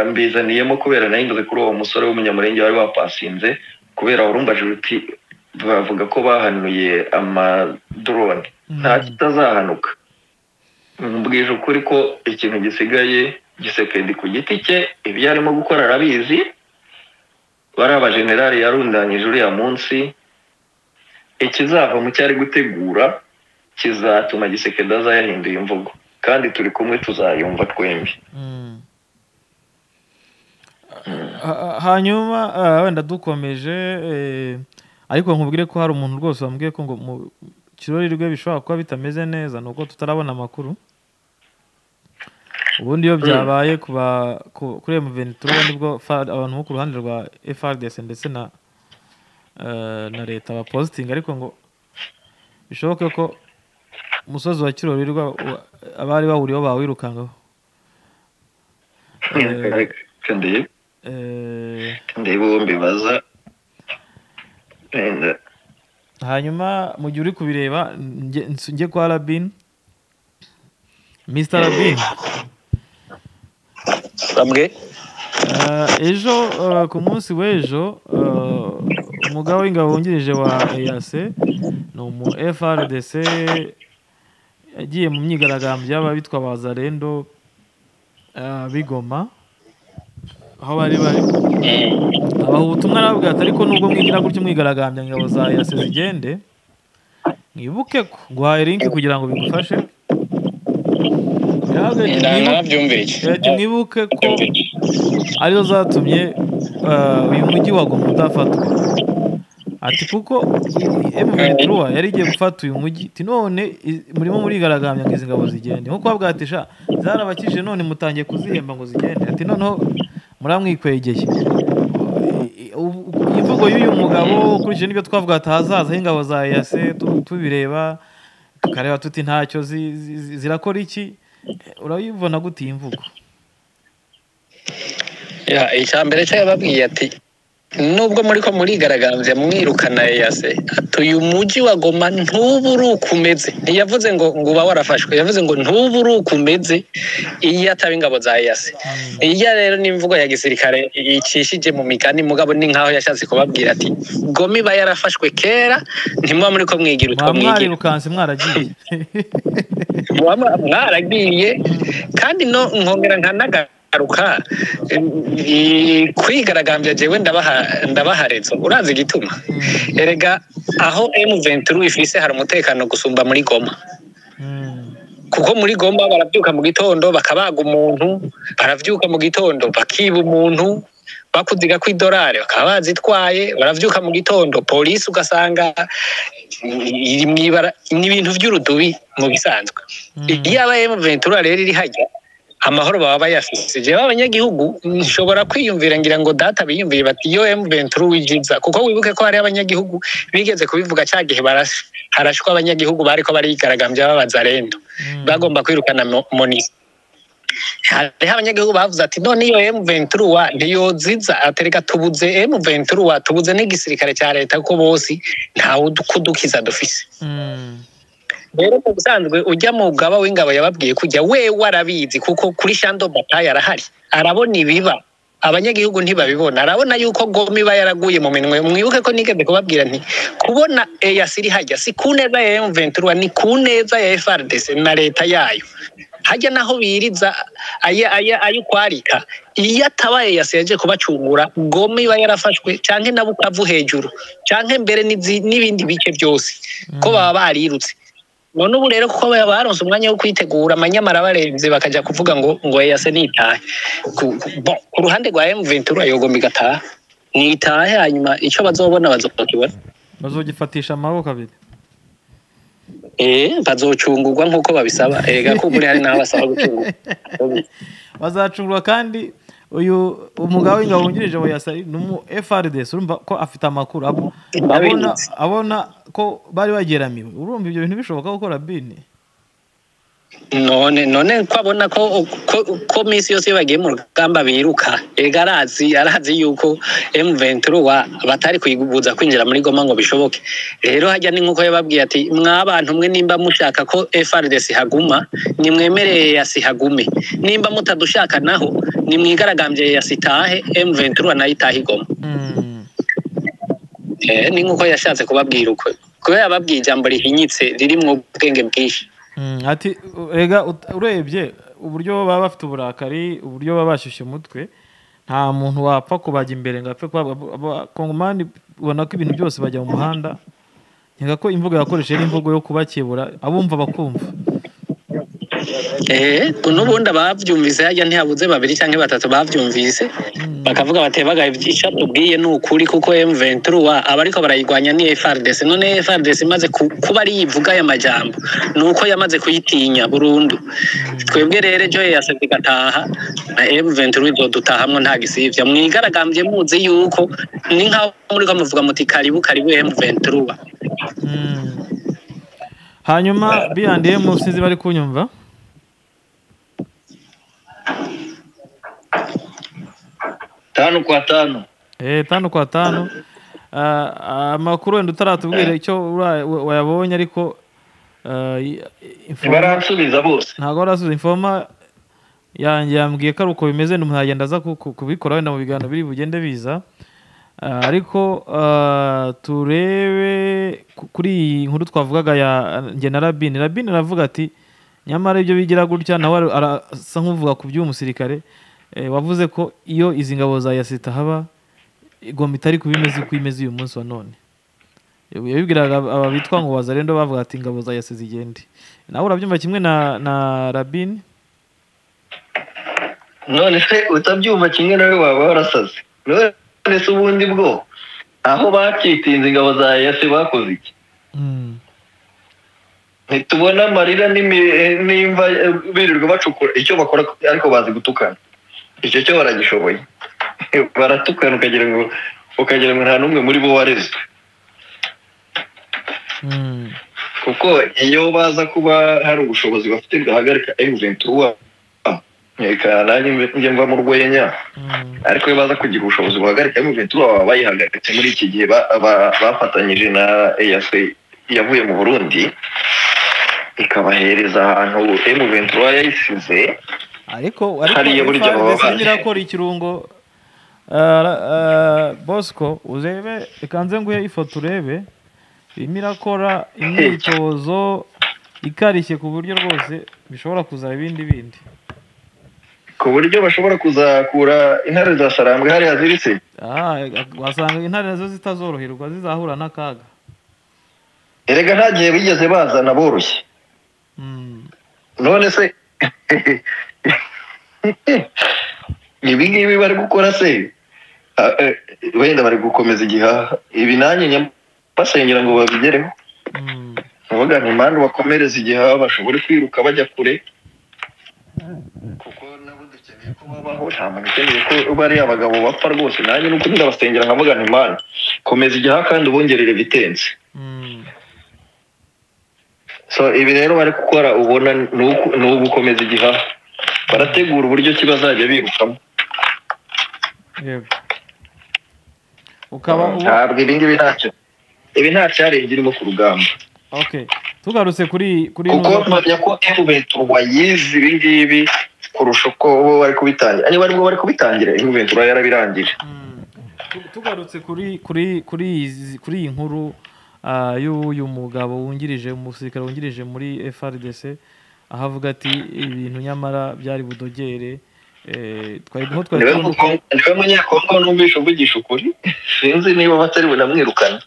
mbizaniyemo kubera nahindutse kuri uwo musore w'umunyamurenge wari wapasinze kubera warumbajije uti bavuga ko bahanuye amadorone nta kitazahanuka mbwije ukuri ko ikintu gisigaye gisekedi ku giti cye ibyo arimo gukora arabizi bariya abajenerali yarundanyije uriya munsi ikizava mu cyo ari gutegura kizatuma gisekedi aza yahinduye imvugo kandi turi kumwe tuzayumva twembi hanyuma wenda dukomeje ariko nkubwire ko hari umuntu rwose wambwiye ko ngo mu kirori rwe bishobora kuba bitameze neza ni uko tutarabona amakuru ubundi iyo byabaye kuri emuveni turabona nibwo abantu bo ku ruhande rwa FRDC ndetse na na leta bapositinga ariko ngo bishoboke ko umusozi wa kirori abari bahuriyeho bawirukangaho ndeba bombi baza hanyuma mu gihe uri kubireba njye kwa rabin misita rabin bamwe ejo ku munsi w'ejo umugabo w'ingabo wungirije wa eyase ni umu frdc yagiye mu myigaragambyo y'aba bitwa ba zarendo bigoma aho bari bari abaha ubutumwa aravuga ati ariko nubwo mwigira gutyo mwigaragambya ingabo za yase zigende mwibuke ko guhaye linki kugira ngo bigufashe ati mwibuke ko arizo zatumye uyu mujyi wa goma udafatwa ati kuko emuventuruwa yari igiye gufata uyu mujyi ati none murimo murigaragambya ngo izi ngabo zigende nkuko bavuga ati sha zarabakije none mutangiye kuzihemba ngo zigende ati noneho muramwikwegeye imvugo y'uyu mugabo ukurikije n'ibyo twavuga ati ahazaza h'ingabo za yase tubireba tukareba tuti ntacyo zirakora iki urayibona gute iyi mvugo icya mbere cyo yababwiye ati nubwo muri ko murigaragambye mwirukana yase ati uyu mujyi wa goma ntuba uri uko umeze ntiyavuze ngo ngo uba warafashwe yavuze ngo ntuba uri uko umeze iyo ataba ingabo za yase iyo rero ni imvugo ya gisirikare icishije mu migani mugabo ni nkaho yashatse kubabwira ati goma iba yarafashwe kera ntimuba muri ko mwigira utwo mwigira mwarirukanse mwaragiye mwaragiye kandi no nkongera nkanagara garuka kwigaragambya jewe ndabaharetse urazi igituma erega aho M23 ifise hari umutekano gusumba muri Goma kuko muri Goma barabyuka mu gitondo bakabaga umuntu baravyuka mu gitondo bakiba umuntu bakuziga ku idolari bakaba bazitwaye baravyuka mu gitondo polisi ugasanga ni ibintu by'urudubi mu bisanzwe iyo aba M23 rero iri hajya amahoro baba bayafise jewe abanyagihugu nshobora kwiyumvira ngira ngo data biyumviye bati iyo M23 wijiza kuko wibuke ko hari abanyagihugu bigeze kubivuga cya gihe harashwa abanyagihugu bariko barigaragambya b'abazarendo mm. bagomba kwirukana monisi hariho abanyagihugu bavuze ati none iyo M23 ntiyoziza atereka tubuze M23 tubuze n'igisirikare cya leta ko bose ntawe kudukiza dufise mm. rero mu busanzwe ujya mu mugaba w'ingabo yababwiye kujya wewe arabizi kuko kuri shando bataye arahari arabona ibiba abanyagihugu ntibabibona arabona yuko goma iba yaraguye mu minwe mwibuke ko nigeze kubabwira nti kubona eyasi iri hajya si ku neza ya emuventura ni ku neza ya frdc na leta yayo hajya naho biriza ayo ukwarika iyo atabaye yasi yaje kubacungura goma iba yarafashwe cyangwa na bukavu hejuru cyangwa mbere n'ibindi bice byose ko baba barirutse none ubu rero kuko baronse umwanya wo kwitegura amanyamara barenze bakajya kuvuga ngo ngo yase nitahe ku ruhande rwa M23 yogomba igataha nitahe hanyuma icyo bazobona bazokibona bazogifatisha amaboko abiri eh bazocungurwa nk'uko babisaba erega ko muri hari n'aho basaba gucungurwa bazacungurwa kandi uyu umugabo w'ingabo wungirije we yasa ni umu FRDC urumva ko afite amakuru abo- abona Ndabirutse. abona ko bari bageramiwe urumva ibyo bintu bishoboka gukora bini none none ko abona ko ko, ko minsi yose iyo bagiye mu rugamba biruka erega arazi arazi yuko M23 wa batari kuyigubuza kwinjira muri Goma ngo bishoboke rero hajya ni nkuko yababwiye ati mwabantu mwe nimba mushaka ko FRDC haguma nimwemereye yasi hagume nimba mutadushaka naho nimwigaragambye yasi tahe M23 nayo itahe igoma Eh, ni nkuko yashatse kubabwira uko kubera yababwiye ijambo rihinyitse ririmwo ubwenge bwinshi Mm, ati rega ut- urebye uburyo baba bafite uburakari uburyo baba bashyushye umutwe nta muntu wapfa kubajya imbere ngo apfe kuba kongomani ubona ko ibintu byose bajya mu muhanda nkeka ko imvugo yakoresheje ari imvugo yo kubakebura abumva bakumva Eh, n'ubundi ababyumvise hajya ntihabuze babiri cyangwa batatu babyumvise bakavuga bati baga icyo tubwiye ni ukuri kuko M23 wa aba ariko barayirwanya ni FRDC none FRDC imaze ku- kuba ari yivuga aya majambo ni uko yamaze kuyitinya burundu twebwe rero ejo yasabye igataha na M23 izodutahamwe nta gisivya mwigaragambye muzi yuko ni nk'aho muri ko muvuga muti karibu karibu M23 wa Mm. hanyuma biyandiye mu sinzi bari kunyumva tanu kwa tanu Eh, tanu kwa tanu Ah, amakuru wenda utaratubwira icyo ura- wayabonye ariko ah, i- info- ntibaransubiza bose ntabwo warasubiza informa yanjye yambwiye ko ari uko bimeze ni umuntu yagenda aza ku- ku- kubikora wenda mu biganiro biri bugende biza Ah, ariko ah, turebe ku- kuri iyi nkuru twavugaga ya njye na rabine rabine aravuga ati nyamara ibyo bigira gutya nawe ara- arasa nk'uvuga ku by'uyu musirikare eh, wavuze ko iyo izi ngabo za yasita haba igomba itari kuba imeze uko imeze uyu munsi wa none yabibwiraga aba aba bitwa ngo wazarendo bavuga ati ingabo za yase zigende nawe urabyumva kimwe na na rabini none se utabyumva kimwe nawe waba warasaze none se ubundi bwo aho bakitinze ingabo za yase bakoze iki ntitubona amarira n'imi- n'imva eh, birirwa bacukura icyo bakora ariko bazi gutukana icyo cyo baragishoboye baratukana ukagira ngo ukagira ngo nta n'umwe muri bo warezwe Mm. kuko iyo baza kuba hari ubushobozi bafite bwahagarika emuventura reka nanjye mbe- njye mva mu rwenya Mm. ariko iyo baza kugira ubushobozi buhagarika emuventura baba bayihagaritse muri iki gihe ba- ba- bafatanyije na eac yavuye mu burundi ikabahereza ahantu emuventura yayisize ariko Hariya ariko burya baba FARDC bazi. nyirakora ikirungo Ah, ra- ah, bosco urebe reka nze nguhe ifoto urebe irimo irakora imyitozo ikarishye ku buryo rwose bishobora kuzaba ibindi bindi ku buryo bashobora kuzakura intare za sarambwe hariya ziritse Ah, wasanga intare nazo zitazoroherwa zizahura n'akaga erega nta gihe bigeze bazana boroshye Mm. none se ibi ngibi bari gukora se Ah, eh, wenda bari gukomeza igihaha ibi nanjye nyam- basengera ngo babigereho Mm. bavuga ngo impande bakomereze igihaha bashobore kwiruka bajya kure kuko nabo dukeneye ko babaho nta muntu ukeneye ko bariya bagabo bapfa rwose nanjye nuko ndabasengera nkavuga ngo impande komeza igihaha kandi ubongerere bitenze Mm. so ibi rero bari gukora ubona ni uku- ni ugukomeza igihaha barategura uburyo ki bazajya birukamo yego ukaba ubu ntabwo ibi ngibi ntacyo ibi nta cyarenze irimo ku rugamba okay tugarutse kuri kuri kuko ino- mpamya ko emuventura yize ibi ngibi kurusha uko bo bari kubitangira niba aribwo bari kubitangira emuventura yarabirangije Mm. Tu- tugarutse kuri kuri kuri izi- kuri iyi nkuru ah, y'uyu mugabo wungirije umusirikare wungirije muri FRDC aho avuga ati ibintu nyamara byari budogere eh, twari nko twari niwe tubona uko- mukongo- niwe munyakongo numvisha uvugisha ukuri sinzi niba batari bunamwirukana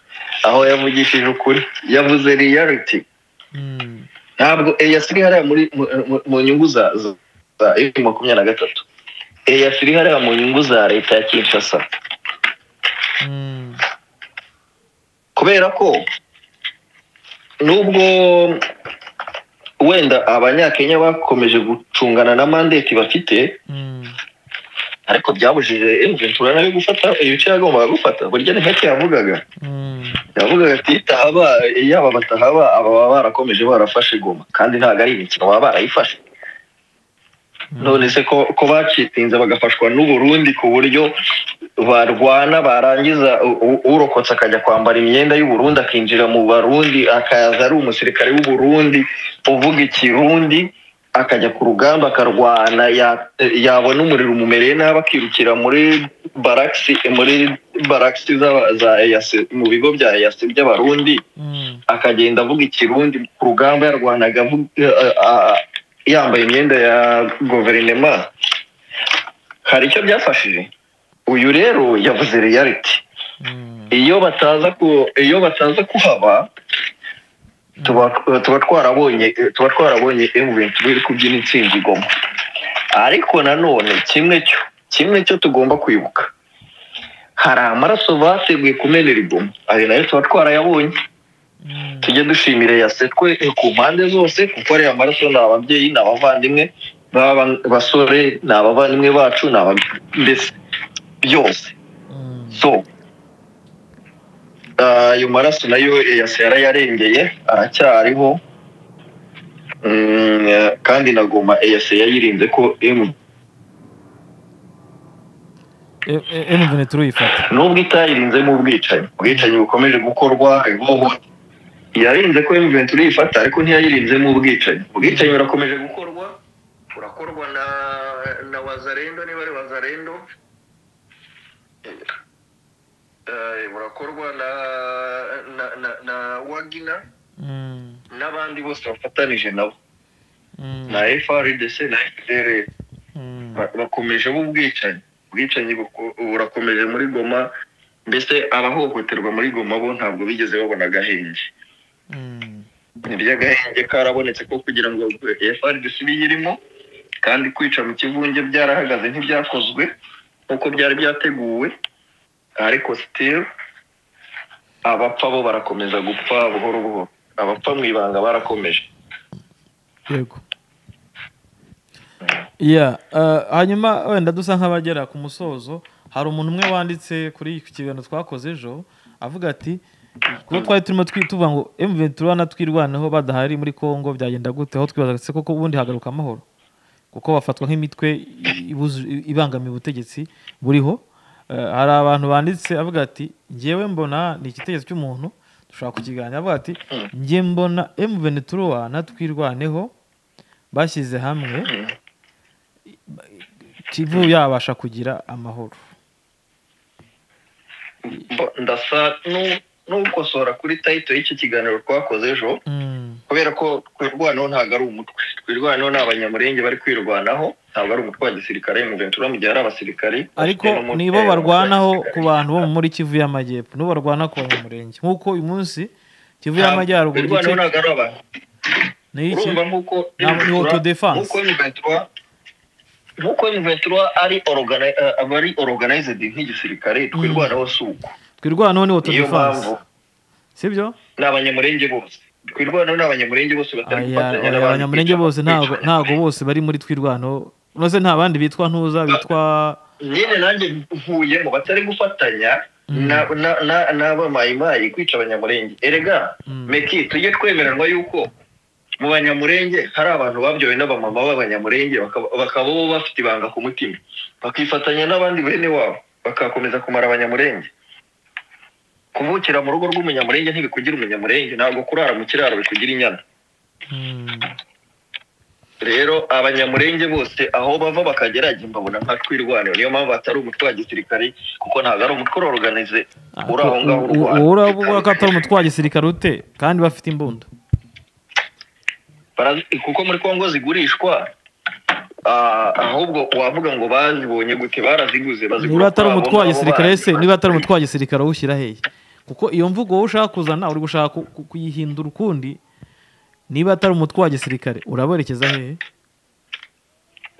aho yavugishije ukuri yavuze reality Mm. ntabwo eya siri hariya muri mu- mu- mu nyungu za za- za M makumyabiri na gatatu eya siri hariya mu nyungu za leta ya kinshasa Mm. kubera ko nubwo wenda abanyakenya bakomeje gucungana na mandate bafite ariko byabujije emventura nawe gufata ibice yagombaga gufata burya ni hake yavugaga yavugaga ati "Tahaba, yaba batahaba aba baba barakomeje barafashe goma kandi ntabwo ari imikino baba barayifashe none se ko ko bacitsinze bagafashwa n'uburundi ku buryo barwana barangiza u- u- urokotse akajya kwambara imyenda y'uburundi akinjira mu barundi akaza ari umusirikare w'uburundi uvuga ikirundi akajya ku rugamba akarwana ya- yabona umuriro umumereye nabi akirukira muri barakisi muri barakisi z'aba- za EAC mu bigo bya eyasi by'abarundi akagenda avuga ikirundi ku rugamba yarwanaga avuga- eh, ah, yambaye imyenda ya guverinema hari icyo byafashije uyu rero yavuze reality iyo bataza ku iyo bataza kuhaba tuba tuba twarabonye tuba twarabonye M23 iri kubyina intsinzi igoma ariko nanone kimwe cyo kimwe cyo tugomba kwibuka hari amaraso bateguye kumenera igoma ayo nayo tuba twarayabonye tujye dushimire yasetwe ku mpande zose kuko ariya maraso ni ababyeyi ni abavandimwe baba basore ni abavandimwe bacu ni aba mbese byose so ah, ayo maraso nayo yase yarayarengeye aracyariho Mm, eh, kandi nagoma eyase yayirinze ko emu emuvene turuyifata nubwo itayirinze mu bwicanyi ubwicanyi bukomeje gukorwa ihoho yarinze ko M23 uyifata ariko ntiyayirinze mu bwicanyi ubwicanyi burakomeje gukorwa burakorwa na na wazarendo niba ari wazarendo Eh, burakorwa na na na, na wagina n'abandi bose bafatanije nabo na FRDC na FDLR ba- bakomeje mu bwicanyi ubwicanyi buko- burakomeje muri goma mbese abahohoterwa muri goma bo ntabwo bigeze babona agahenge iby'agahenge karabonetse ko kugira ngo FRDC biyirimo kandi kwica mu kivunge byarahagaze ntibyakozwe nk'uko byari byateguwe ariko still abapfa bo barakomeza gupfa buhoro buhoro abapfa mu ibanga barakomeje yego Yeah, uh, hanyuma wenda dusa nk'abagera ku musozo hari umuntu umwe wanditse kuri iki kiganiro twakoze ejo avuga ati kuba twari turimo twi- tuvuga ngo M23 natwirwaneho badahari muri Congo byagenda gute aho twibazaga se koko ubundi hagaruka amahoro kuko bafatwa nk'imitwe ibuzu- ibangamiye ubutegetsi buriho Eh, hari abantu banditse avuga ati ngewe mbona ni igitekerezo cy'umuntu dushobora kukiganira avuga ati nge mbona M23 natwirwaneho bashyize hamwe kivu yabasha kugira amahoro Mbo- ndasa nu- n'ukosora kuri tayito y'icyo kiganiro twakoze ejo kubera ko twirwanaho ntabwo ari umutwe twirwanaho ni abanyamurenge bari kwirwanaho ntabwo ari umutwe wa gisirikare mu ventura mu gihe ari abasirikari ariko nibo barwanaho ku bantu bo muri kivu y'amajyepfo nibo barwana ku banyamurenge nk'uko uyu munsi kivu y'amajyaruguru rwanaho igice ntabwo ari abantu ni iki urumva nk'uko Nta- ni M23 autodefense. nk'uko M23 nk'uko M23 ari orogana- eh, aba ari organized nk'igisirikare twirwanaho si uko twirwanaho ni niyo autodefense mpamvu sibyo ni abanyamurenge bose twirwanaho ni abanyamurenge bose batari Aya, gufatanya aya, n'abandi abanyamurenge kwica- bose ntago kwica ntago bose bari muri twirwanaho unoze nta bandi bitwa ntuza bitwa nyine nanjye nkuyemo batari gufatanya na- na- na- n'abamayimayi kwica abanyamurenge erega Mm. meki tujye twemeranwa yuko mu banyamurenge hari abantu babyowe n'abamama b'abanyamurenge bakaba- bakaba bo bafite ibanga ku mutima bakifatanya n'abandi bene wabo bakakomeza kumara abanyamurenge kuvukira mu rugo rw'umunyamurenge ntibikugira umunyamurenge ntabwo kurara mu kiraro bikugira inyana Mm, rero abanyamurenge bose aho bava bakagera jye mbabona nka twirwaniro niyo mpamvu atari umutwe wa gisirikare kuko ntabwo ari umutwe uroruganize uri aho ngaho u- u- wowe uravuga ko atari umutwe wa gisirikare ute kandi bafite imbunda Barazi- kuko muri kongo zigurishwa ah, ahubwo wavuga ngo bazibonye gute baraziguze niba atari ukwabo, umutwe wa nabo gisirikare se bazi- niba atari umutwe wa gisirikare uwushyira hehe kuko iyo mvugo wowe ushaka kuzana uri gushaka ku- ku- kuyihindura ukundi niba atari umutwe wa gisirikare uraberekeza hehe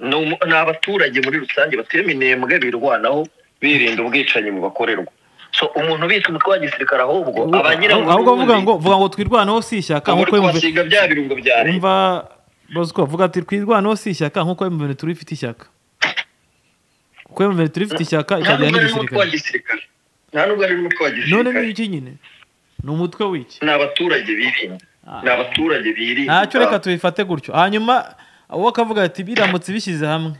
Ni umu- ni abaturage muri rusange batema intembwe birwanaho birinda ubwicanyi bubakorerwa so umuntu ubitse umutwe wa gisirikare ahubwo aba agira ahubwo vuga ngo vuga ngo twirwaneho si ishyaka nk'uko nk'uko wumva twasiga bya birungo byari umva bazi ko bavuga ati twirwaneho si ishyaka nk'uko emuveni turi ifite ishyaka uko emuveni turi ifite ishyaka nta ikagira nubwo ari umutwe wa n'igisirikare gisirikare nta nubwo ari umutwe wa none ni gisirikare iki nyine ni umutwe w'iki ni abaturage birinda Ah. ni abaturage birinda ntacyo reka tubifate gutyo hanyuma uwo akavuga ati biramutse bishyize hamwe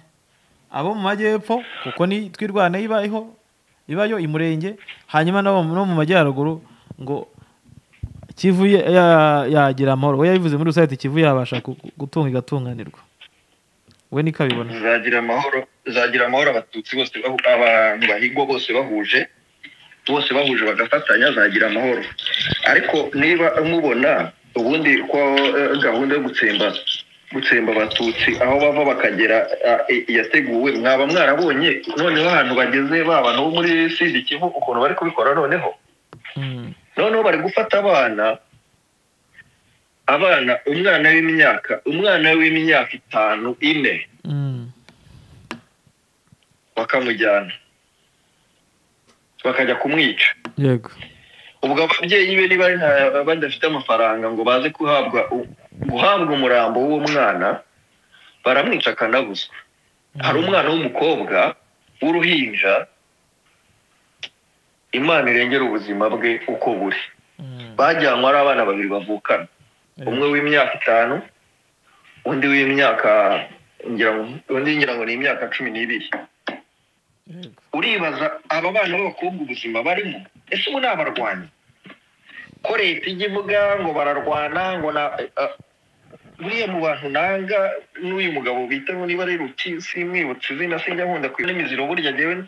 abo mu majyepfo kuko ni twirwana ibaho ibayo imurenge hanyuma n'abo mu- no mu majyaruguru ngo kivu ya- ya- yagira amahoro we yabivuze muri rusange ati kivu yabasha ku- gutunga igatunganirwa we niko abibona zagira amahoro zagira amahoro abatutsi bose bahu- abantu bahigwa bose bahuje bose bahuje bagafatanya zagira amahoro ariko niba mubona ubundi ko eh, gahunda yo gutsemba gutsemba abatutsi aho bava bakagera ah, i- yateguwe mwaba mwarabonye noneho ahantu bageze ba bantu bo muri sidi kivu ukuntu bari kubikora noneho Mm. noneho bari gufata abana abana umwana w'imyaka umwana w'imyaka itanu ine Mm. bakamujyana bakajya kumwica yego ubwo ababyeyi be niba nta- badafite amafaranga ngo baze guhabwa guhabwa umurambo w'uwo mwana baramwica akanabuzwa hari umwana w'umukobwa w'uruhinja imana irengera ubuzima bwe uko buri Mm. bajyanywe ari abana babiri bavukana umwe w'imyaka itanu undi w'imyaka ngira ngo- undi ngira ngo ni imyaka cumi n'ibiri Yego. uribaza aba bana b'abakobwa ubuzima barimo ese ubu ni abarwanyi ko leta ijya ivuga ngo bararwana ngo na eh, buriya mu bantu nanga n'uyu mugabo bita ngo niba ari ruti simwibutse izina sinjya nkunda kwiba n'imiziro burya jyewe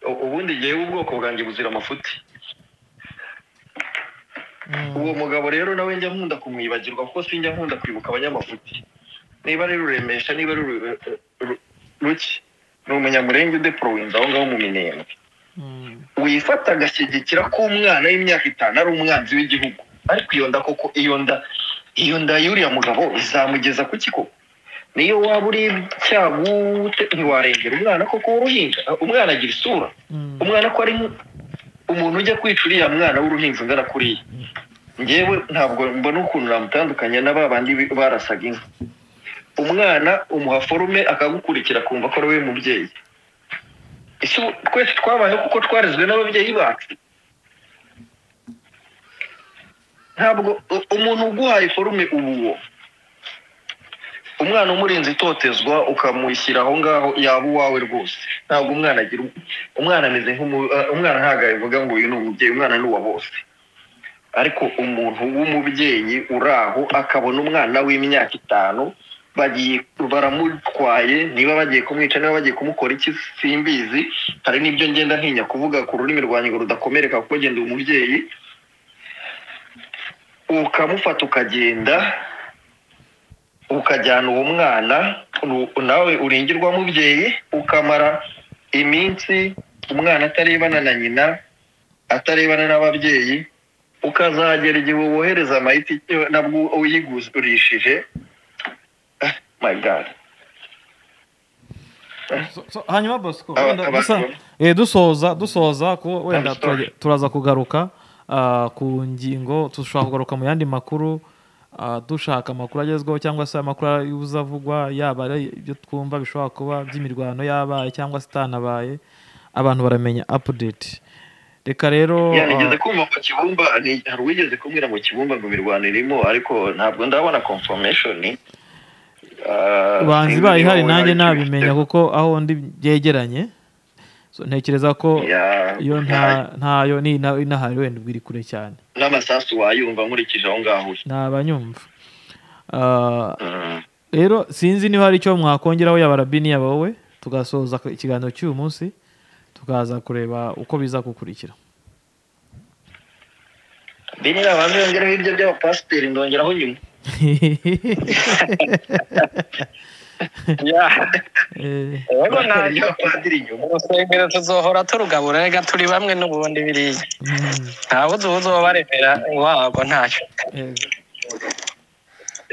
u- ubundi jyewe ubwoko bwanjye buzira amafuti Mm. uwo mugabo rero nawe njya nkunda kumwibagirwa kuko sinjya nkunda kwibuka abanyamafuti niba ari ruremesha niba ari Ru- Ru- ruki ni umunyamurenge udeporowenza aho ngaho mu minembwe Mm. wifata agashyigikira ko umwana w'imyaka itanu ari umwanzi w'igihugu ariko iyo nda koko iyo nda iyo nda y'uriya mugabo izamugeza ku kiko niyo waba uri cyago ute ntiwarengera umwana koko w'uruhinja umwana agira isura Mm. umwana ko ari umuntu ujya kwica uriya mwana w'uruhinja ungana kuriya ngewe ntabwo mbona ukuntu namutandukanya na ba bandi bi- barasaga inka umwana umuha forume akagukurikira akumva ko ari we mubyeyi ese ubu twese twabayeho kuko twarezwe n'ababyeyi bacu ntabwo u- umuntu uguhaye forume uba uwo umwana umurinze itotezwa ukamushyira aho ngaho yaba uwawe rwose ntabwo umwana agira u- umwana ameze nk'umu- eh, umwana ntabwo abivuga ngo uyu ni umubyeyi umwana ni uwa bose ariko umuntu w'umubyeyi uri aho akabona umwana w'imyaka itanu bagiye baramutwaye niba bagiye kumwica niba bagiye kumukora iki simbizi hari n'ibyo ngenda ntinya kuvuga ku rurimi rwanjye ngo rudakomereka kuko genda umubyeyi ukamufata ukagenda ukajyana uwo mwana ru- nawe uringirwa mubyeyi ukamara iminsi umwana atarebana na nyina atarebana n'ababyeyi ukazagera igihe wohereza amayiti eh, nabwo uyigurishije Ah, my god So- so, hanyuma bosco Aba- wenda dusa- abantu- eh, dusoza dusoza kuko wenda I'm sorry. turajya- turaza kugaruka ah, ku ngingo dushobora kugaruka mu yandi makuru ah, dushaka amakuru agezweho cyangwa se amakuru y'ubuza avugwa yaba ari ibyo twumva bishobora kuba by'imirwano yabaye cyangwa se itanabaye abantu baramenya update reka rero Ya, nigeze ah, kumva mu kibumba ni- hari uwigeze kumbwira mu kibumba ngo imirwano irimo ariko ntabwo ndabona confirmation Ah, banzi sinzi ibaye niba ihari wowe nanjye hari icyo nabimenya ubifiteho. kuko aho ndi byegeranye So, ntekereza ko Ya, iyo nta ntayo ni ina- inahari wenda ubwo iri kure cyane n'amasasu wayumva nkurikije aho ngaho uri ntabanyumva Ah, Mm. rero sinzi niba hari icyo mwakongeraho yaba rabini yaba wowe tugasoza ikiganiro cy'uyu munsi tukaza kureba uko biza gukurikira bini nabanza yongeraho ibyo by'abapasiteri ndongeraho nyuma Eh, rero Ndongeraho ntabwo iby'abapadiri nyuma urusengero tuzohora turugabura rega turi bamwe n'ubundi biriya mm, ntabwo uzi uzobaremera wabwo ntacyo eh,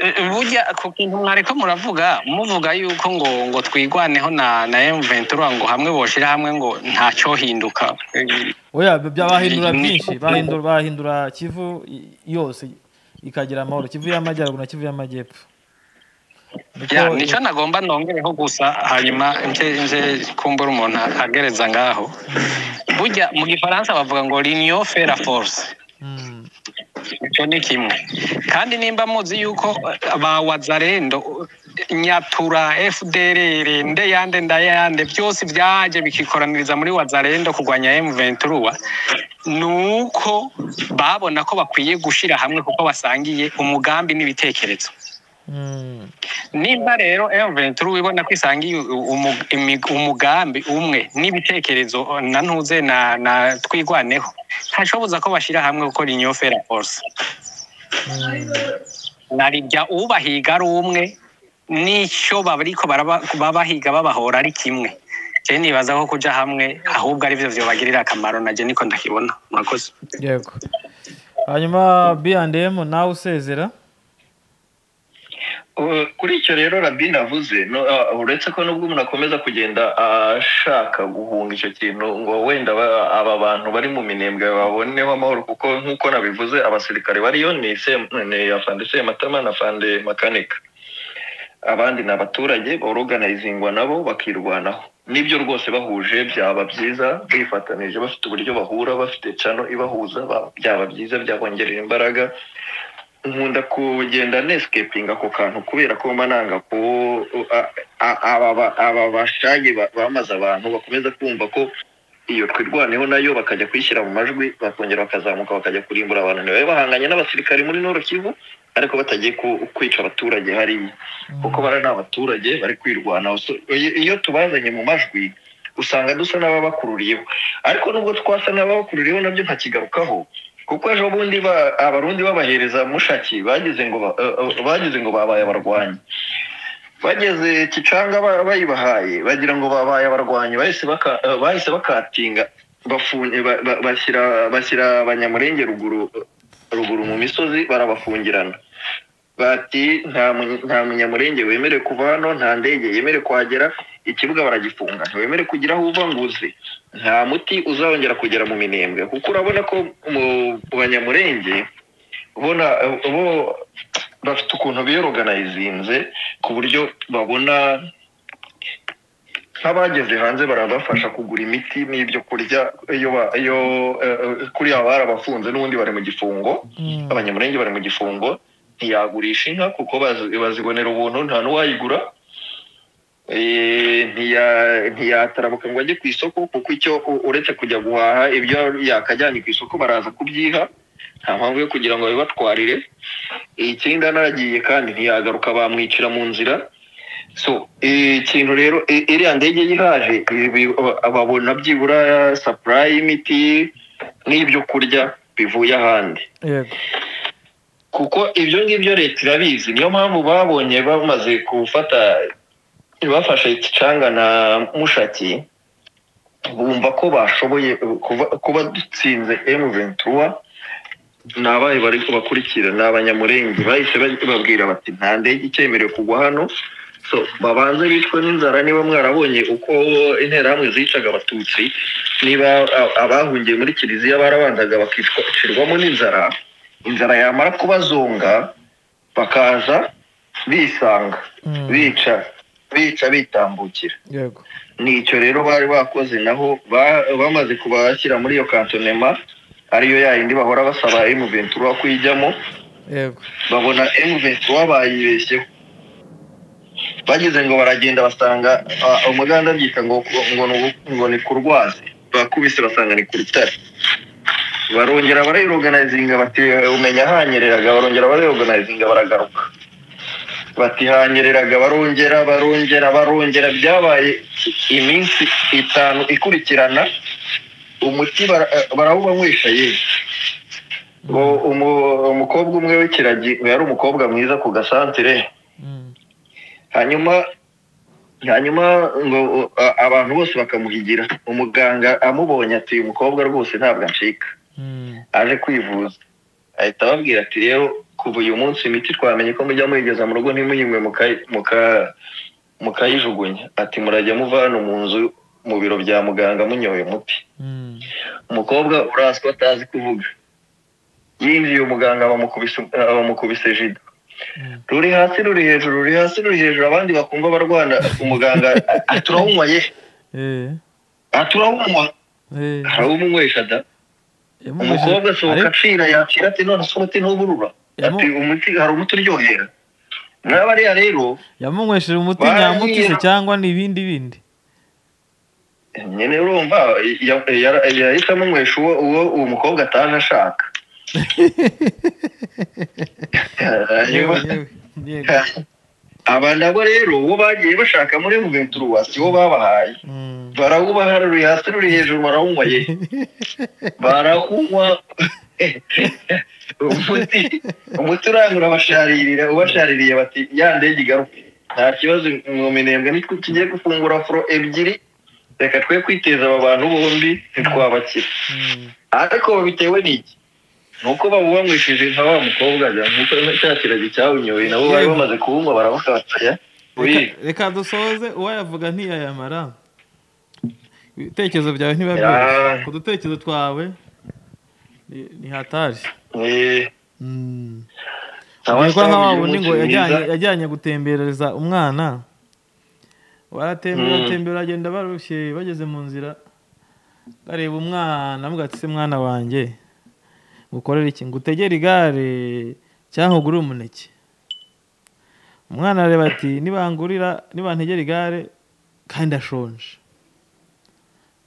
Eh, burya ku kintu mwariko muravuga muvuga yuko ngo ngo twigwaneho na na M23 ngo hamwe boshira hamwe ngo nta cyohinduka Eh, oya bahindura byinshi bahindura bahindura kivu yose ikagira amahoro kivu y'amajyaruguru na kivu y'amajyepfo Ya, nicyo nagomba nongereho gusa hanyuma nje nje kumbura umuntu agereza ngaho burya mu gifaransa bavuga ngo l'union fait la force Mm. icyo ni kimwe kandi nimba muzi yuko ba wazarendo nyatura fdrr ndeyande ndayande byose byaje bikikoraniriza muri wazarendo kurwanya m23 ni uko babona ko bakwiye gushyira hamwe kuko basangiye umugambi n'ibitekerezo Mm. nimba rero M23 ubona ko isangiye umu- imi- umugambi umwe n'ibitekerezo na ntuze na na twigwaneho ntashoboza ko bashyira hamwe gukora inyofera force narirya ubahiga ari umwe n'icyo bariko baraba- babahiga babahora ari kimwe je nibaza ko kuja hamwe ahubwo ari byo byobagirira akamaro naje niko ndakibona murakoze yego hanyuma B&M nawe usezera Uh, kuri icyo rero rabin avuze no, uh, uretse ko nubwo umuntu akomeza kugenda ashaka guhunga icyo kintu ngo wenda ba- aba bantu bari mu minembwe baboneho amahoro kuko nk'uko nabivuze abasirikare bariyo ni Sem- ni afande sematama na afande makanika abandi ni abaturage boroganizingwa nabo bakirwanaho nibyo rwose bahuje byaba byiza bifatanije bafite uburyo bahura bafite cano ibahuza ba- byaba byiza byabongerera imbaraga nkunda kugenda nesikepinga ako kantu kubera ko mba nanga ko a- a- aba ba- aba bashage ba- bamaze abantu bakomeza kumva ko iyo twirwaneho nayo bakajya kwishyira mu majwi bakongera bakazamuka bakajya kurimbura abantu ntibabe bahanganye n'abasirikari muri noro kivu ariko batagiye ku- kwica abaturage hariya kuko bari n'abaturage bari kwirwanaho So, iyo- iyo tubazanye mu majwi usanga dusa n'ababakururiyeho ariko nubwo twasa n'ababakururiyeho nabyo ntakigarukaho kuko ejo bundi ba- abarundi babahereza mushaki bagize ngo ba- eh, eh, bagize ngo babaye abarwanyi bageze kicanga ba- bayibahaye bagira ngo babaye abarwanyi bahise baka- eh, bahise bakatinga bafunye ba- ba- bashyira bashyira abanyamurenge ruguru ruguru mu misozi barabafungirana bati nta munye- nta munyamurenge wemerewe kuva hano nta ndege yemerewe kuhagera ikibuga baragifunga ntiwemerewe kugira aho uva ngo uze nta muti uzongera kugera mu minembwe kuko urabona ko mu banyamurenge ubona eh, bo bafite ukuntu biyoroganizinze ku buryo babona nk'abageze hanze barabafasha kugura imiti n'ibyo kurya iyo ba- iyo eh, eh, kuri aba barabafunze n'ubundi bari mu gifungo Mm. abanyamurenge bari mu gifungo ntiyagurisha inka kuko bazi- bazibonera ubuntu nta n'uwayigura Eh, ntiya- ntiyatarabuka ngo ajye ku isoko kuko icyo u- uretse kujya guhaha ibyo yakajyanye ku isoko baraza kubyiha nta mpamvu yo kugira ngo babibatwarire ikindi anaragiye kandi ntiyagaruka bamwicira mu nzira so eh, ikintu rero eh, iriya ndege yihaje babona byibura supply y'imiti n'ibyo kurya bivuye ahandi yego kuko ibyo ngibyo leta irabizi niyo mpamvu babonye bamaze gufata bafashe ikicanga na mushaki bumva ko bashoboye kuba- kuba dutsinze M23 nabaye bari bakurikira ni abanyamurenge bahise baj- babwira bati nta ndege icyemerewe kugwa hano so babanze bicwe n'inzara niba mwarabonye uko interahamwe zicaga abatutsi niba a- abahungiye muri kiliziya barabanzaga bakicirwamo n'inzara inzara yamara kubazonga bakaza bisanga Mm. bica bica bitambukira yego nicyo rero bari bakoze naho ba- bamaze kubashyira muri iyo kantonema ariyo yayindi bahora basaba M23 kuyijyamo yego babona M23 bayibeshyeho bageze ngo baragenda basanga ah, umuganda abyita ngo ngo ni- ngo ni kurwazi bakubise basanga ni ku rutare barongera barayiroganayizinga bati umenya hanyereraga barongera barayiroganayizinga baragaruka bati hanyereraga barongera barongera barongera byabaye iminsi itanu ikurikirana umuti bara- barawubanywesha yewe ngo umu- umukobwa umwe w'ikiragi yari umukobwa mwiza ku gasantere Mm. hanyuma hanyuma ngo uh, a- abantu bose bakamuhigira umuganga amubonye ati uyu mukobwa rwose ntabwo acika Mm. aje kwivuza ahita ababwira ati rero kuva uyu munsi imiti twamenye ko mujya muyigeza mu rugo ntimuyinywe muka- muka- mukayijugunya ati murajya muva hano mu nzu mu biro bya muganga munyoye umuti Mm. umukobwa uraswa atazi kuvuga yinjiye umuganga bamukubise- bamukubise jida ruri hasi ruri hejuru ruri hasi ruri hejuru abandi bakumva barwana umuganga aturahumwa ye eh aturahumwa eh arawumunywesha da umukobwa asohoka acira yakira ati none se umuti ntuburura ati Yamu- umuti hari umuti uryohera nawe bariya rero yamunywesheje umuti Bariya- nyamutise cyangwa ni ibindi bindi nyine urumva ya- ya- yahise amunywesha uwo uwo uwo mukobwa ataje ashaka yewe yewe yego aba nabo rero uwo bagiye bashaka muri Juventus si wo babahaye Mm. barawubaha ruri hasi ruri hejuru barawunywa ye barawunywa umuti umuti urangura abasharirira ubashaririye bati ya ndege igaruka nta kibazo mwomenembwe nitwe tugiye gufungura furo ebyiri reka twe kwiteza aba bantu bombi ntitwabakira Mm. ariko bitewe n'iki ni uko babubanywesheje nka wa mukobwa ajya nk'uko cya kiragi cyawunyoye nabo bari bamaze kuwunywa baravuga bati aya uyu Reka- reka dusoze uwayavuga ntiyayamara ibitekerezo byawe ntibiba Ya. byoroshye ku dutekerezo twawe ni- ni hatari eh, Mm. Ntabwo ntawe nka wa wasangije wundi ngo umunsi mwiza. yajyanye- yajyanye gutembereza umwana baratembera Mm. batembera bagenda barushye bageze mu nzira bareba umwana avuga ati se mwana wanjye ngukorere iki ngutegere igare cyangwa ugure umuneke umwana arareba ati nibangurira nibantegera igare kandi ndashonje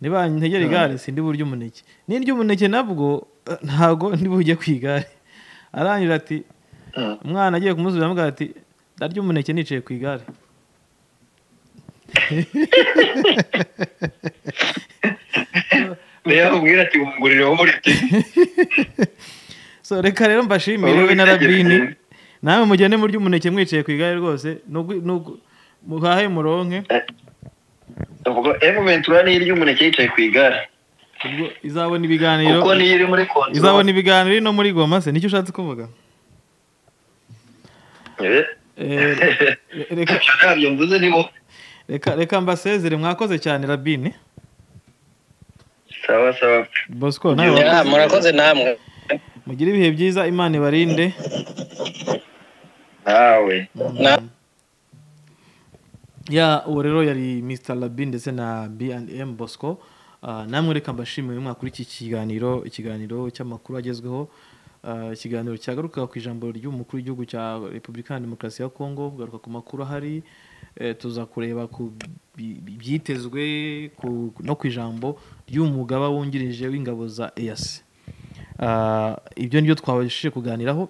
nibantegera igare sindi burya umuneke n'irya umuneke nabwo eh, ntabwo ndi bujye ku igare arangira ati Mm. umwana agiye kumusubiza amugira ati ndarya umuneke nicaye ku igare niyo akubwira ati wungurire wowe ureke so reka rero mbashimire Wowe we na witegereze. rabini nawe mugende murya umuneke mwicaye ku igare rwose nugwi- nugu- muhahe muronke ubwo emu ventura niyo irya umuneke yicaye ku igare ubwo izabona ibiganiro kuko niyo iri muri konti izabona ibiganiro iri no muri goma se nicyo ushatse kuvuga Eh, Eh, re- reka- ibyo ntabyo mvuze ni bo reka reka mbasezere mwakoze cyane rabini sawa sawa bosco nawe Yeah. Ya, wakoze. murakoze namwe mugire ibihe byiza imana ibarinde nawe Na- ya uwo rero yari Mr Labi ndetse na B&M Bosco Ah, namwe reka mbashimire mwakuri iki kiganiro ikiganiro cy'amakuru agezweho Ah, ikiganiro cyagaruka ku ijambo ry'umukuru w'igihugu cya Repubulika ya Demokarasi ya Kongo kugaruka ku makuru ahari Eh, tuza kureba ku bi- bi- byitezwe ku- no ku ijambo ry'umugaba wungirije w'ingabo za EAC Ah, ibyo nibyo twabashije kuganiraho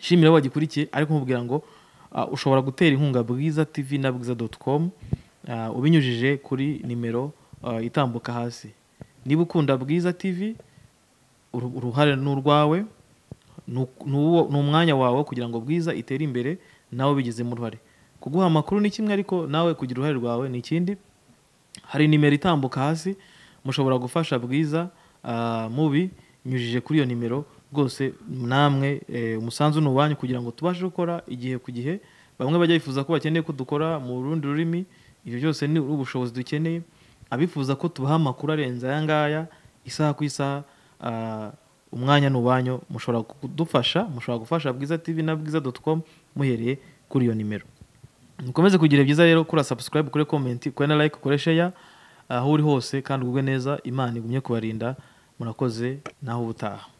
shimira aho wagikurikiye ariko nkubwira ngo ah, ushobora gutera inkunga bwiza tv na bwiza doti komu ubinyujije kuri nimero ah, itambuka hasi niba ukunda bwiza tv uru- uruhare ni urwawe ni uku- ni uwo- ni umwanya wawe kugira ngo bwiza itere imbere nawe ubigizemo uruhare kuguha amakuru ni kimwe ariko nawe kugira uruhare rwawe ni ikindi hari nimero itambuka hasi mushobora gufasha bwiza ah, mubi nyujije kuri iyo nimero rwose namwe eh, umusanzu ni uwanyu kugira ngo tubashe gukora igihe ku gihe bamwe bajya bifuza ko bakeneye ko dukora mu rundi rurimi ibyo byose ni ubushobozi dukeneye abifuza ko tubaha amakuru arenze aya ngaya isaha ku isaha ah, umwanya ni uwanyu mushobora kudufasha mushobora gufasha bwiza tv na bwiza doti komu muhereye kuri iyo nimero mukomeze kugira byiza rero kura subscribe kure comment kure na like kure share aho uri hose kandi ugubwe neza imana igumye kubarinda murakoze naho ubutaha